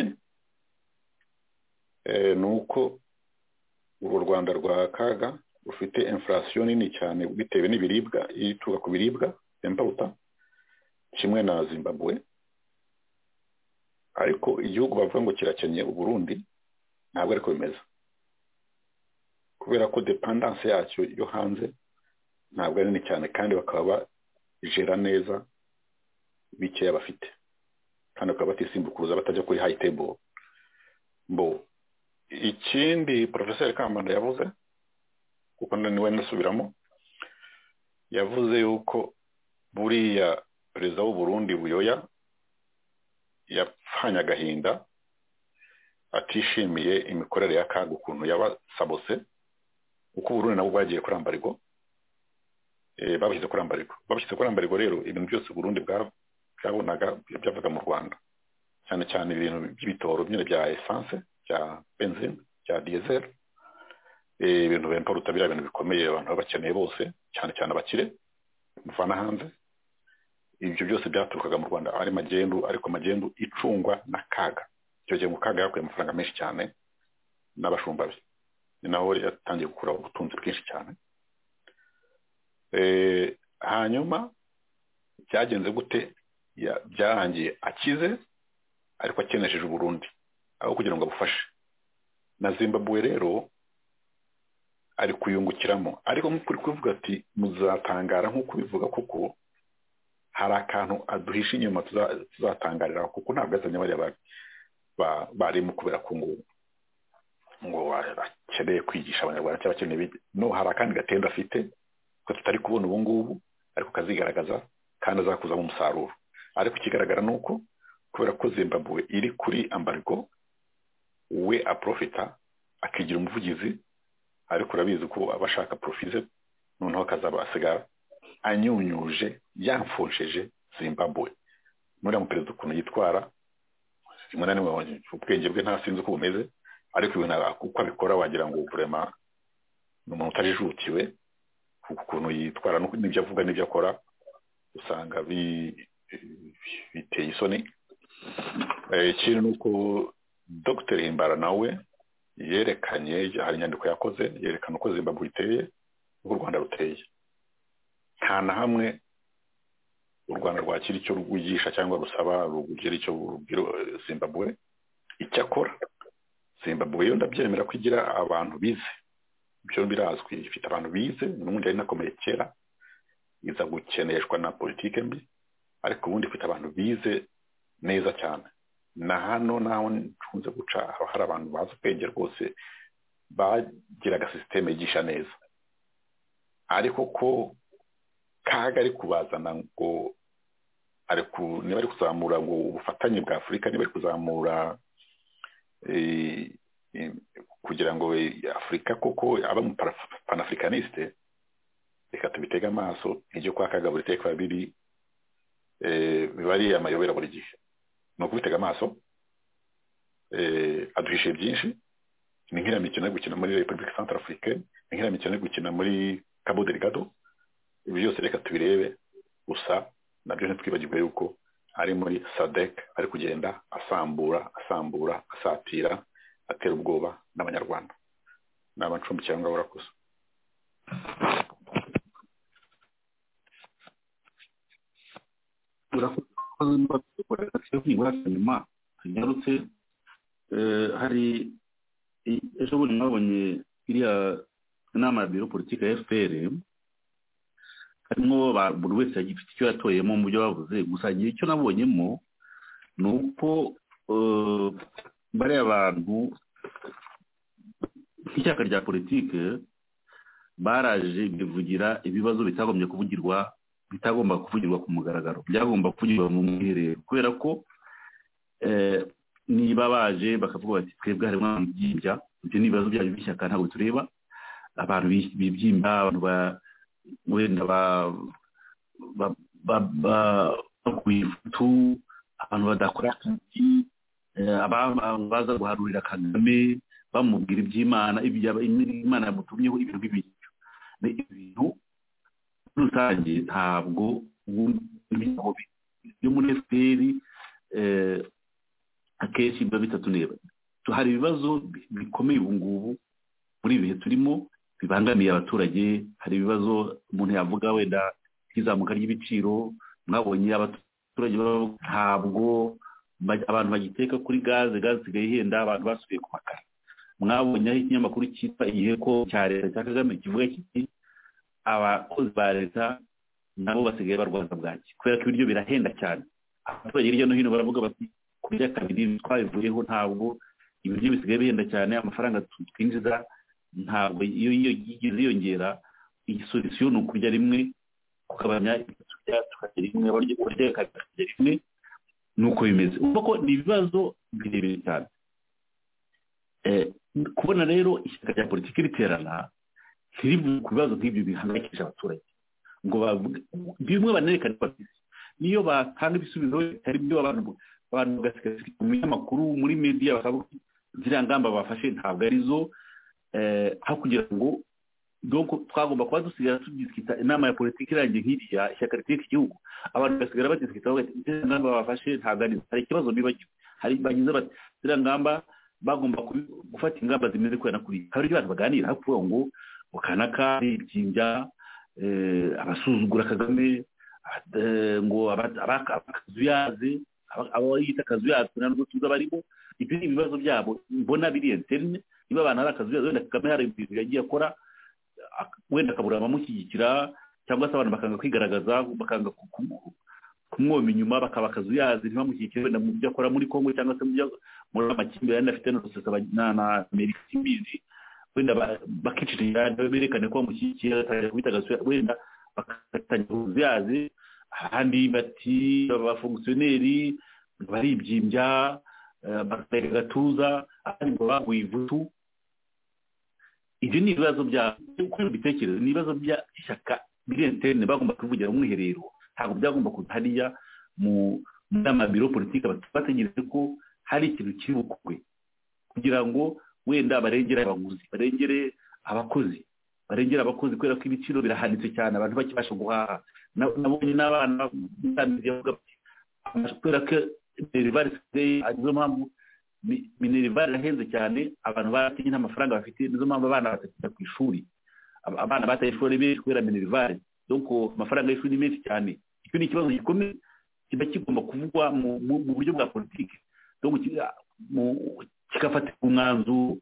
ni uko urwo rwanda rwa kaga rufite infurasiyo nini cyane bitewe n'ibiribwa ituruka ku biribwa impawuta kimwe na zimbabwe ariko igihugu bavuga ngo kirakennye uburundi ntabwo ariko bimeze kubera ko depandanse yacyo yo hanze ntabwo ari nini cyane kandi bakaba jera neza bikeya bafite kandi bakaba batisimbukuruza batajya kuri hayi tebo bo ikindi porofeseri kambanda yavuze kuko niwe nasubiramo yavuze yuko buriya perezida w'uburundi buyoya yapfanye agahinda atishimiye imikorere ya kaga ukuntu yabasabose kuko uburundi nabwo bwagiye kuri ambarigo babishyize kuri ambariko babishyize kuri ambariko rero ibintu byose Burundi bwabonaga byavaga mu rwanda cyane cyane ibintu by'ibitoro nyine bya esanse bya benzine bya diyezeri ibintu bempa rutabira ibintu bikomeye abantu baba bakeneye bose cyane cyane abakire muvana hanze ibyo byose byaturukaga mu rwanda ari magendu ariko magendu icungwa na kaga icyo gihe mu kaga yakuye amafaranga menshi cyane n'abashumba be ni naho yatangiye gukura ubutunzi bwinshi cyane hanyuma byagenze gute byarangiye akize ariko akenesheje uburundi aho kugira ngo abufashe na zimbabwe rero ari kuyungukiramo ariko nk'uko uri kubivuga ati muzatangara nk'uko ubivuga kuko hari akantu aduhisha inyuma tuzatangarira kuko ntabwo azanye bariya barimo kubera ku ngubu ngo akeneye kwigisha abanyarwanda cyangwa akeneye no hari akandi gatenda afite ko tutari kubona ubu ngubu ariko kazigaragaza kandi azakuzamo umusaruro ariko ikigaragara ni uko kubera ko zimbabwe iri kuri ambargo we aprofita akigira umuvugizi ariko urabizi ko aba ashaka porofize noneho akazaba asigara anyunyuje yamfusheje zimbabwe muriya muperezida ukuntu yitwara rimwe na rimwe ubwenge bwe ntasinzi uko bumeze ariko ibintu uko abikora wagira ngo burema ni umuntu utajijutiwe ukuntu yitwara n'ibyo avuga n'ibyo akora usanga biteye isoni ikindi ni uko dogiteri himbara nawe yerekanye hari inyandiko yakoze yerekana uko zimbabwe iteye n'uko u rwanda ruteye nta na hamwe u rwanda rwakira icyo rwigisha cyangwa rusaba rugira icyo rubwira zimbabwe icyakora zimbabwe yo ndabyemera ko igira abantu bize ibyo birazwi ifite abantu bize n'ubundi ari nakomeye kera iza gukeneshwa na politiki mbi ariko ubundi ifite abantu bize neza cyane na hano naho ntunze guca hari abantu bazi ubwenge rwose bagiraga sisiteme yigisha neza ariko ko kaga ari kubazana ngo niba ari kuzamura ngo ubufatanye bwa afurika niba ari kuzamura kugira ngo afurika koko aba mu panafricaniste reka tubitege amaso nk'ibyo kwa kagabo iteka biri biba ari amayobera buri gihe ni ukubitega amaso aduhishe byinshi ni nk'iriya mikino yo gukina muri repubulika santara afurika ni nk'iriya mikino yo gukina muri cabo delgado ibi byose reka tubirebe gusa nabyo ntitwibagirwe yuko ari muri sadek ari kugenda asambura asambura asatira atera ubwoba n'abanyarwanda ni abancumbikira ngo barakuze urakoze nibura nyuma tunyarutse hari ejo bundi mwabonye iriya inama ya biro politiki ya fpr harimo buri wese agifite icyo yatoyemo mu byo bavuze gusa icyo nabonyemo ni uko bariya bantu nk'ishyaka rya politiki baraje bivugira ibibazo bitagombye kuvugirwa bitagomba kuvugirwa ku mugaragaro byagomba kuvugirwa mu mwiherero kubera ko niba baje bakavuga bati twebwe harimo ibibyibya ibyo ni ibibazo byayo by'ishyaka ntabwo tureba abantu bibyimba abantu wenda baguye ifutu abantu badakora akazi baza guharurira kagame bamubwira iby'imana imana yamutumyeho ibintu by'ibiryo ni ibintu muri rusange ntabwo byo muri efuperi akenshi biba bitatuneba hari ibibazo bikomeye ubu ngubu muri ibi bihe turimo bibangamiye abaturage hari ibibazo umuntu yavuga wenda nk'izamuka ry'ibiciro mwabonye abaturage ntabwo abantu bagiteka kuri gaze gaze isigaye ihenda abantu basubiye ku makara mwabonye aho ikinyamakuru cyitwa igihe ko cya leta cya kagame kivuga kiti abakozi ba leta nabo basigaye barwaza bwaki kubera ko ibiryo birahenda cyane abaturage hirya no hino baravuga bati ku by'akabiri twabivuyeho ntabwo ibiryo bisigaye bihenda cyane amafaranga twinjiza ntabwo iyo yigeze yiyongera igisolisiyo ni ukurya rimwe kugabanya ibyo turya tukarya rimwe abarya tukarya rimwe ni uko bimeze urabona ko ni ibibazo birebire cyane kubona rero ishyaka rya politiki riterana ntirivuge ku bibazo nk'ibyo bihangayikisha abaturage ngo bimwe banerekane bafite niyo batanga ibisubizo bitari byo abantu bagasigaye mu binyamakuru muri mediya bakavuga ziriya ngamba bafashe ntabwo arizo aho kugira ngo twagomba kuba dusigara tubyitwita inama ya politiki irangiye nk'iriya ishyaka riteka igihugu abantu bagasigara babyitwita ziriya ngamba bafashe ntaganiza hari ikibazo bibagiwe hari bagize bati ziriya ngamba bagomba gufata ingamba zimeze kubera kuri hari ibyo bantu baganira aho kuvuga ngo ukanaka ibyinjya abasuzugura kagame ngo abakazuyaze abo yita akazuyaze ntabwo tuzi abarimo ibyo ni ibibazo byabo mbona biri interine niba abantu hari akazi wenda kagame hari ibintu yagiye akora wenda akabura abamushyigikira cyangwa se abantu bakanga kwigaragaza bakanga kumwoma inyuma bakaba akazuyazi ntibamushyigikire wenda mu byo akora muri congo cyangwa se muri amakimbirane afite na sosiyete na amerika imbizi wenda bakicirira berekane ko bamushyigikiye batangira kubita agasura wenda bakatangira ubuzuyazi abandi bati abafongisiyoneri baribyimbya bagatega agatuza abandi ngo baguye ivutu ibyo ni ibibazo bya uko mbitekereza ni ibibazo by'ishyaka biri entene bagomba kuvugira mu mwiherero ntabwo byagomba kuza hariya mu nama biro politiki bategereje ko hari ikintu kiri bukwe kugira ngo wenda barengere abaguzi barengere abakozi barengera abakozi kubera ko ibiciro birahanitse cyane abantu bakibasha guhaha nabonye n'abana kubera ko minerivare nizo mpamvu minerivare irahenze cyane abantu baratinye nta mafaranga bafite nizo mpamvu abana batakijya ku ishuri abana bataye ishuri benshi kubera minerivare doko amafaranga y'ishuri ni menshi cyane icyo ni ikibazo gikomeye kiba kigomba kuvugwa mu buryo bwa politiki kigafatirwa umwanzuro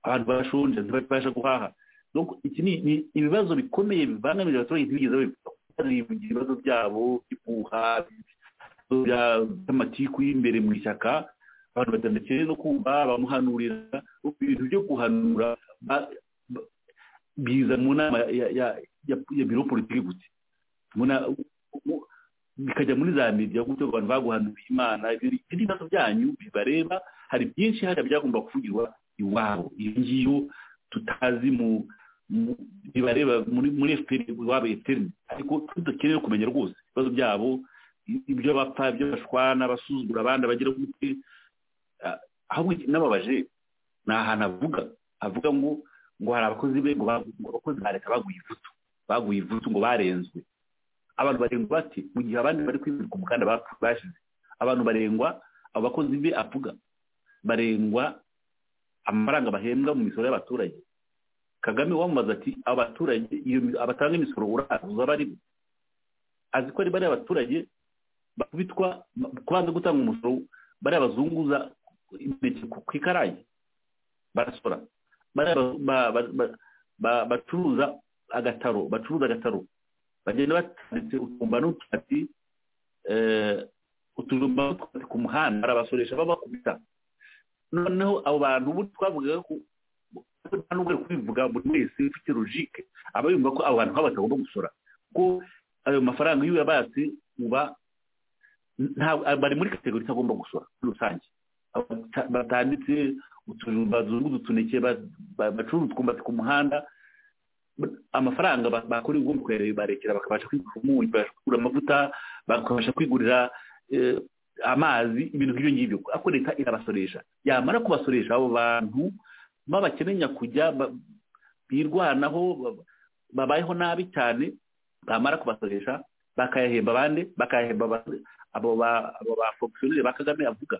abantu barashonje ntibabasha guhaha iki ni ibibazo bikomeye bibangamira abaturage ntibigeze babivuga ibibazo byabo by'ubuha by'amatiku y'imbere mu ishyaka abantu batandukanye no kumva bamuhanurira ibintu byo guhanura biza mu nama ya biro politiki gusa bikajya muri za media gutyo abantu baguhanura imana ibibazo byanyu bibareba hari byinshi hariya byagomba kuvugirwa iwabo iyo ngiyo tutazi mu bibareba muri efuperi iwabo efuperi ariko tudakeneye kumenya rwose ibibazo byabo ibyo bapfa ibyo bashwana abasuzugura abandi abagira gute ahubwo n'ababaje ni ahantu avuga avuga ngo ngo hari abakozi be ngo abakozi ba leta baguye ivutu baguye ivutu ngo barenzwe abantu barengwa bati mu gihe abandi bari kwibuka umukanda bashize abantu barengwa abo bakozi be avuga barengwa amafaranga bahembwa mu misoro y'abaturage kagame wamamaza ati abaturage abatanga imisoro uraza ari azi ko ari bariya abaturage bakubitwa kubanza gutanga umusoro bariya bazunguza imineke ku ikarayi barasora bacuruza agataro bacuruza agataro bagenda batanditse utumba n'utwatsi utujumba n'utwatsi ku muhanda barabasoresha babakubita noneho abo bantu ubu twavugaga ko nta n'ubwo kubivuga buri wese ufite logike aba yumva ko abo bantu baba batagomba gusora ko ayo mafaranga iyo uyabatse uba bari muri kategori itagomba gusora muri rusange batanditse utujumba zunguza utuneke bacuruza utwumbati ku muhanda amafaranga bakora ibigomba kuyareba barekera bakabasha kwigura umunyu bakabasha kugura amavuta bakabasha kwigurira amazi ibintu nk'ibyo ngibyo ariko leta irabasoresha yamara kubasoresha abo bantu babakenenya kujya birwanaho babayeho nabi cyane bamara kubasoresha bakayahemba abandi bakayahemba abo bafogisiyoneri ba kagame avuga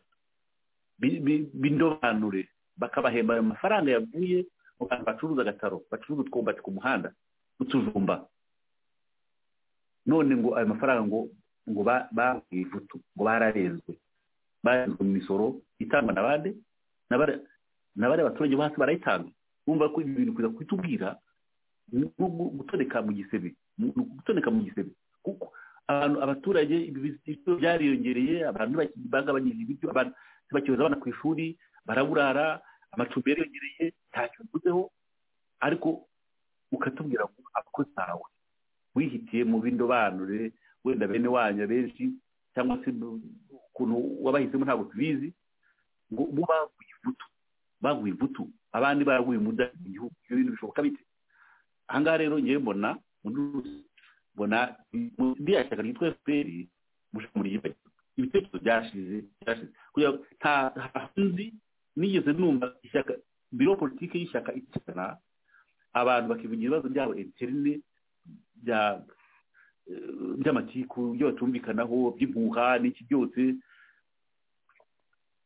bindobanure bakabahemba ayo mafaranga yavuye mu bantu bacuruza agataro bacuruza utwumbati ku muhanda utujumba none ngo ayo mafaranga ngo ngo bahuye ivutu ngo bararenzwe barenzwe mu misoro itangwa na bande na bariya baturage bo hasi barayitanga bumva ko ibi bintu kuza kutubwira no gutoneka mu gisebe gutoneka mu gisebe kuko abantu abaturage ibiciro byariyongereye abantu bagabanyije ibiryo abantu bakibaza abana ku ishuri baraburara amacumbi yariyongereye ntacyo bivuzeho ariko ukatubwira ngo abakozi bawe wihitiye mu bindobanure wenda bene wanyu benshi cyangwa se ukuntu wabahisemo ntabwo tubizi ngo bo baguye ivutu baguye ivutu abandi baraguye umuda igihugu ibyo bintu bishoboka bite ahangaha rero ngewe mbona mbona biriya shyaka ryitwa efuperi mushobora ibitekerezo byashize byashize kugira ngo nta nzi nigeze numva ishyaka biro politiki y'ishyaka icyana abantu bakivugira ibibazo byabo interne bya by'amatiku ibyo batumvikanaho by'impuha n'iki byose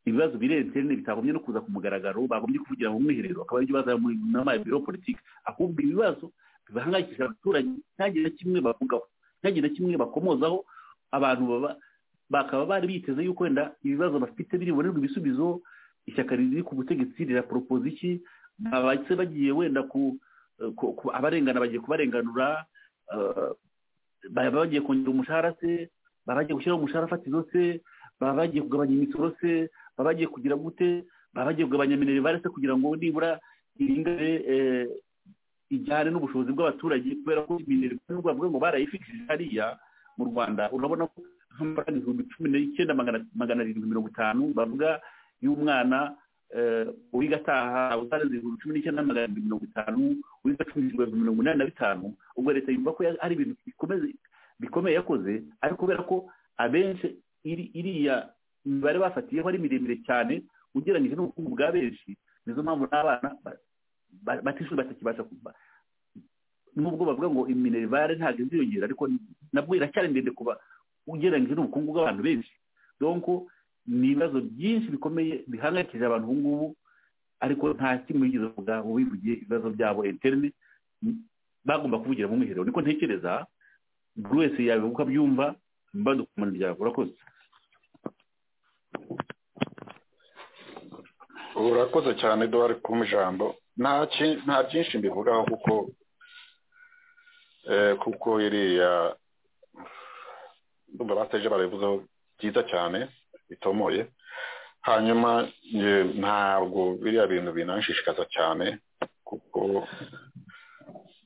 ibibazo birenze bitagombye no kuza ku mugaragaro bagombye kuvugira mu mwiherero akaba aribyo baza mu nama ya biro politiki ahubwo ibibazo bibahangayikishije abaturage ntagire na kimwe bavugaho ntagire na kimwe bakomozaho abantu bakaba bari biteze yuko wenda ibibazo bafite biribonerwa ibisubizo ishyaka riri ku butegetsi riraporopoza iki abase bagiye wenda ku abarengana bagiye kubarenganura baba bagiye kongera umushahara se baba bagiye gushyiraho umushahara fatizo se baba bagiye kugabanya imisoro se baba bagiye kugira gute baba bagiye kugabanya minerivare se kugira ngo nibura iringane ijyane n'ubushobozi bw'abaturage kubera ko minerivare n'ubwo bavuga ngo barayifikishije hariya mu rwanda urabona ko nk'amafaranga ibihumbi cumi n'icyenda magana arindwi mirongo itanu bavuga y'umwana uwiga ataha utarenze ibihumbi cumi n'icyenda magana arindwi mirongo itanu uwiga cumi n'ibihumbi mirongo inani na bitanu ubwo leta yumva ko ari ibintu bikomeye yakoze ariko kubera ko abenshi iriya mibare bafatiyeho ari miremire cyane ugereranyije n'ubukungu bwa benshi nizo mpamvu n'abana batishuri batakibasha kuva nubwo bavuga ngo iminerivare ntabwo iziyongera ariko nabwo iracyari ndende kuba ugereranyije n'ubukungu bw'abantu benshi donko ni ibibazo byinshi bikomeye bihangayikije abantu ubu ngubu ariko nta kimwe yigeze kuvuga ngo wivugiye ibibazo byabo interne bagomba kuvugira mu mwiherero niko ntekereza buri wese yabivuga uko abyumva badukumana ryawe urakoze urakoze cyane duhari kumpa ijambo nta byinshi mbivugaho kuko kuko iriya ndumva baseje barabivuzeho byiza cyane bitomoye hanyuma ntabwo biriya bintu binanshishikaza cyane kuko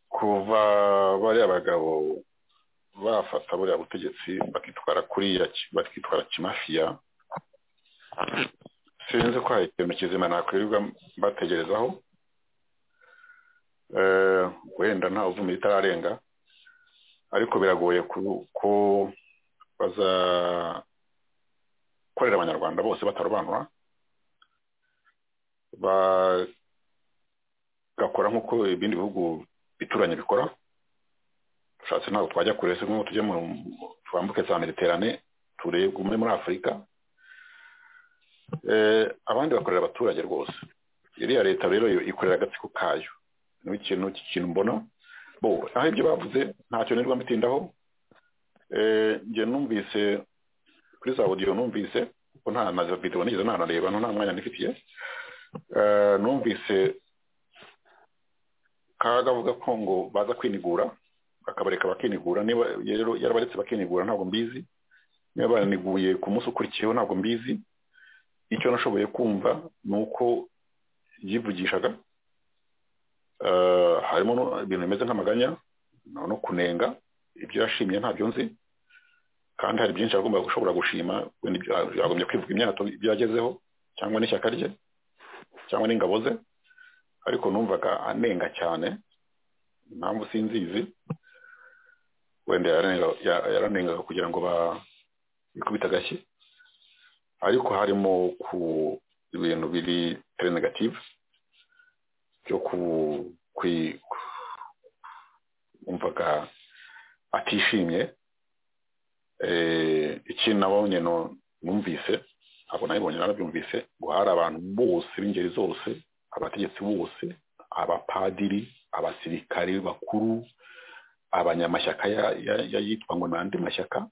kuva bariya bagabo bafata buriya butegetsi bakitwara kuriya bakitwara kimafiya sinzi ko hari ikintu kizima nakwirirwa bategerezaho wenda nta uvuma itararenga ariko biragoye ko bazakorera abanyarwanda bose batarobanura bagakora nk'uko ibindi bihugu bituranye bikora ushatse ntabwo twajya kure se nk'uko tujya twambuke saniterane turegume muri afurika abandi bakorera abaturage rwose iriya leta rero yo ikorera agatsiko kayo ni ikintu cy'ikintu mbona bo aho ibyo bavuze ntacyo nirwa mbitindaho njye numvise kuri za odiyo numvise ko nta na videwo nigeze nanareba nta mwanya nifitiye numvise kaga avuga ko ngo baza kwinigura bakabareka bakinigura niba rero yarabaretse bakinigura ntabwo mbizi niba bananiguye ku munsi ukurikiyeho ntabwo mbizi icyo nashoboye kumva ni uko yivugishaga harimo ibintu bimeze nk'amaganya no kunenga ibyo yashimye ntabyo nzi kandi hari byinshi agomba gushobora gushima yagombye kwivuga imyato ibyo yagezeho cyangwa n'ishyaka rye cyangwa n'ingabo ze ariko numvaga anenga cyane impamvu sinzizi wenda yaranengaga kugira ngo bikubite agashyi ariko harimo ku ibintu biri tele negative byo kumvaga atishimye ikindi nabonye numvise ntabwo nabibonye narabyumvise ngo hari abantu bose b'ingeri zose abategetsi bose abapadiri abasirikare bakuru abanyamashyaka yitwa ngo ni andi mashyaka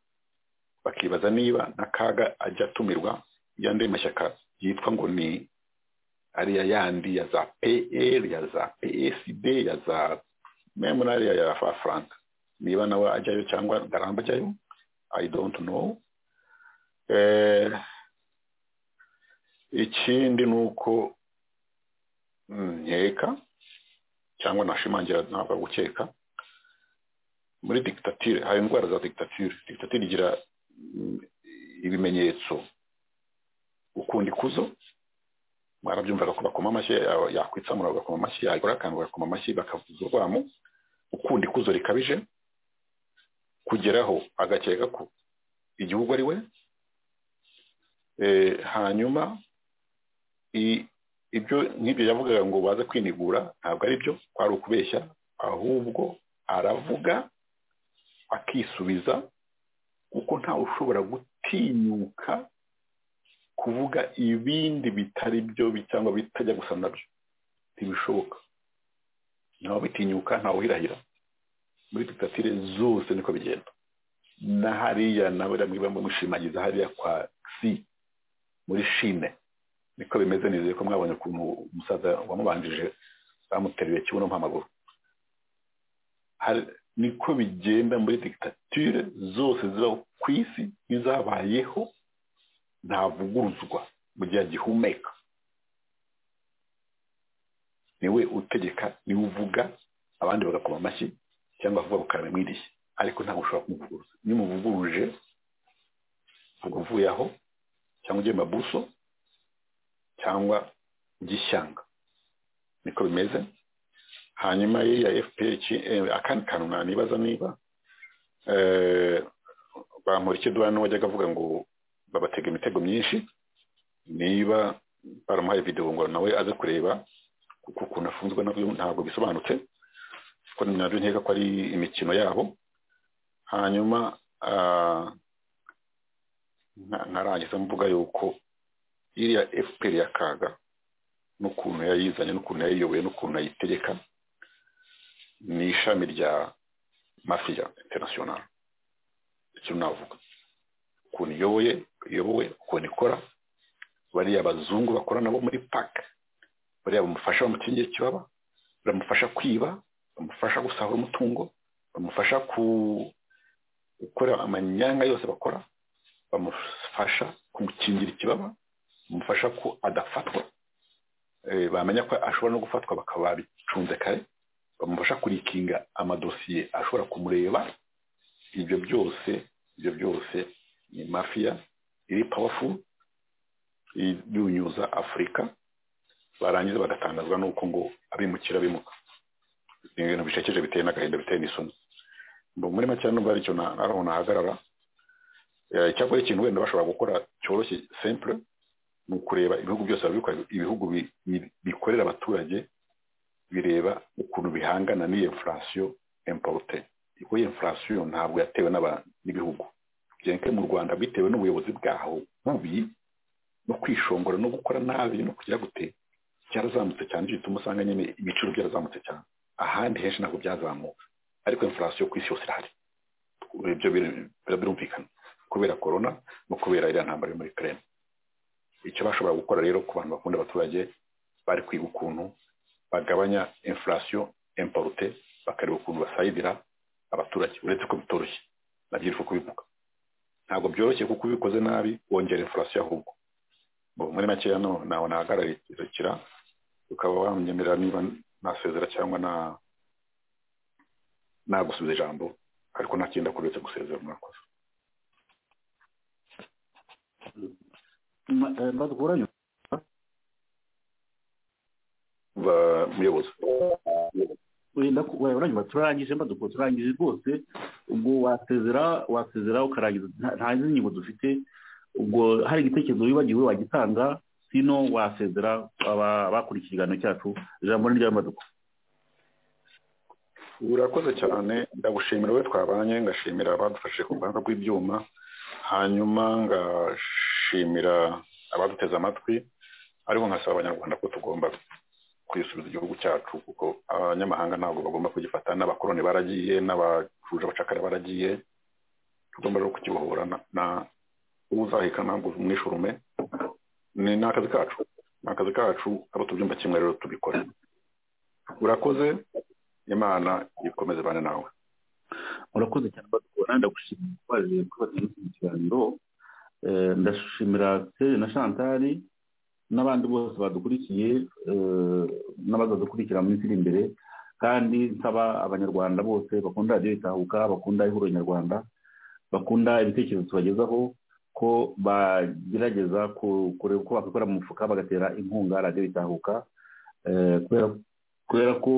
bakibaza niba n'akaga ajya atumirwa y'andi mashyaka yitwa ngo ni ariya yandi ya za pl ya za psd ya za memu n'ariya ya faranka niba nawe ajyayo cyangwa garamba ajyayo i don't know ikindi ni uko nkeka cyangwa nashimangira ntabwo gukeka muri digitatire hari indwara za digitatire digitatire igira ibimenyetso ukunda ikuzo mwarabyumvaga ko bakoma amashyi yakwitsamura bagakoma amashyi yagura akantu bagakoma amashyi bakavuza urwamo ukunda ikuzo rikabije kugeraho agakeka ko igihugu ari we hanyuma ibyo nk'ibyo yavugaga ngo baze kwinigura ntabwo ari byo kwari ukubeshya ahubwo aravuga akisubiza kuko ntawe ushobora gutinyuka kuvuga ibindi bitari byo cyangwa bitajya gusa nabyo ntibishoboka nawe bitinyuka ntawe uhirahira muri digitatire zose niko bigenda na hariya nawe bamwe bamushimagiza hariya kwa si muri shine niko bimeze neza ko mwabonye ukuntu umusaza wamubanjije bamuteruye kibuno mpamaguru niko bigenda muri digitatire zose ziba ku isi n'izabayeho ntavuguruzwa mu gihe agihumeka niwe utegeka niwe uvuga abandi bagakoma amashyi cyangwa vuba bukaramwiriye ariko ntabwo ushobora kumuvuguruza iyo umuvuguruje ntabwo uvuye aho cyangwa ugiye mabuso cyangwa gishyanga niko bimeze hanyuma ya fpr akandi kantu nanibaza niba bamurike duhano wajyaga avuga ngo babatega imitego myinshi niba baramuhaye videwo ngo nawe aze kureba kuko ukuntu afunzwe nabyo ntabwo bisobanutse kuko nabyo nkeka ko ari imikino yabo hanyuma nkarangiza mvuga yuko iriya fpr ya kaga n'ukuntu yayizanye n'ukuntu yayiyoboye n'ukuntu ayitegeka ni ishami rya mafiya international icyo navuga ukuntu iyoboye iyobowe ukuntu ikora bariya bazungu bakora nabo muri paka bariya bamufasha bamukingira ikibaba bamufasha kwiba bamufasha gusahura umutungo bamufasha gukora amanyanga yose bakora bamufasha kumukingira ikibaba bamufasha ko adafatwa bamenya ko ashobora no gufatwa bakaba babicunze kare bamufasha kurikinga amadosiye ashobora kumureba ibyo byose ibyo byose ni mafiya iri powerful yunyuza afurika barangiza bagatangazwa n'uko ngo abimukira bimuka ni ibintu bishekeje biteye n'agahinda biteye n'isoni muri make nubwo aricyo naho nahagarara icyakora ikintu wenda bashobora gukora cyoroshye simple ni ukureba ibihugu byose barabikora ibihugu bikorera abaturage bireba ukuntu bihangana n'iyo infurasiyo emporute kuko iyo infurasiyo ntabwo yatewe n'ibihugu byenke mu rwanda bitewe n'ubuyobozi bwaho bubi no kwishongora no gukora nabi no kugira gute cyarazamutse cyane nicyo gituma usanga nyine ibiciro byarazamutse cyane ahandi henshi ntabwo byazamuka ariko infurasiyo ku isi yose irahari ibyo birumvikana kubera korona no kubera iriya ntambara yo muri kereme icyo bashobora gukora rero ku bantu bakunda abaturage bari kwiga ukuntu bagabanya infurasiyo emporute bakareba ukuntu basayidira abaturage uretse ko bitoroshye nabyo iri kubivuga ntabwo byoroshye kuko ubikoze nabi wongera infurasiyo ahubwo muri makeya ntawe nahagararikira ukaba wamwemerera niba nasezera cyangwa nagusubiza ijambo ariko ntakenda kuretse gusezera mwakoze badahuranye muyobozi wenda uranyuma turarangije mbaduko turangije rwose ubwo wasezera wasezera ukarangiza nta zindi ngingo dufite ubwo hari igitekerezo wibagiwe wagitanga sino wasezera abakurikiye ikiganiro cyacu ijambo ni ry'amaduko urakoze cyane ndagushimira we twabanye ngashimira abadufashije ku ruhande rw'ibyuma hanyuma ngashimira abaduteze amatwi ariko nkasaba abanyarwanda ko tugomba kwisubiza igihugu cyacu kuko abanyamahanga ntabwo bagomba kugifata n'abakoroni baragiye n'abacuje abacakara baragiye tugomba rero kukibohora na uzaheka ntabwo umwishurume ni akazi kacu ni akazi kacu abo tubyumva kimwe rero tubikora urakoze imana ikomeze bane nawe urakoze cyane badukora ndagushimira twaje kubaza iki kiganiro ndashimira Tere na Chantari n'abandi bose badukurikiye n'abazadukurikira mu minsi iri imbere kandi nsaba abanyarwanda bose bakunda radiyo itahuka bakunda ihuriro nyarwanda bakunda ibitekerezo tubagezaho ko bagerageza kureba uko bakora mu mufuka bagatera inkunga radiyo itahuka kubera ko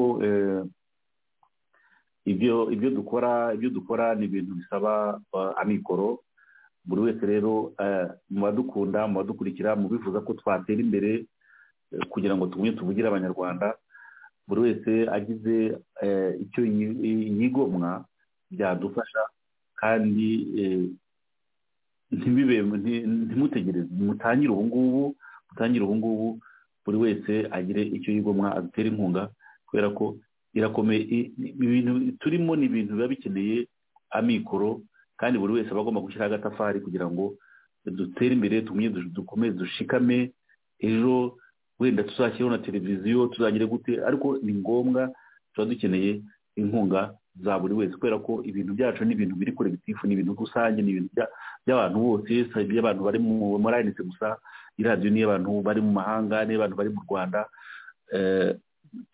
ibyo ibyo dukora ibyo dukora ni ibintu bisaba amikoro buri wese rero mu badukunda mu badukurikira mu bifuza ko twatera imbere kugira ngo tugumye tuvugire abanyarwanda buri wese agize icyo yigomwa byadufasha kandi ntimutegereze mutangire ubu ngubu mutangire ubu ngubu buri wese agire icyo yigomwa adutere inkunga kubera ko irakomeye ibintu turimo ni ibintu biba bikeneye amikoro kandi buri wese aba agomba gushyiraho agatafari kugira ngo dutere imbere dukomeze dushikame ejo wenda tuzakireho na televiziyo tuzagire gute ariko ni ngombwa tuba dukeneye inkunga za buri wese kubera ko ibintu byacu ni ibintu biri kure bitifu ni ibintu rusange ni ibintu by'abantu bose si iby'abantu bari muri ayanitse gusa iradiyo ni iy'abantu bari mu mahanga n'iy'abantu bari mu rwanda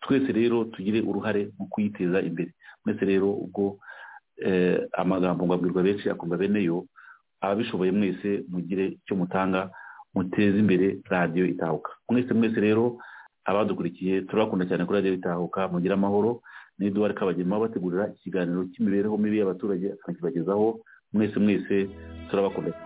twese rero tugire uruhare mu kuyiteza imbere mwese rero ubwo amagambo ngabwirwa benshi akumva bene yo ababishoboye mwese mugire icyo mutanga muteze imbere radiyo itahuka mwese mwese rero abadukurikiye turabakunda cyane kuri radiyo itahuka mugire amahoro n'iduwari kabagema bategurira ikiganiro cy'imibereho mibi y'abaturage akanakibagezaho mwese mwese turabakunda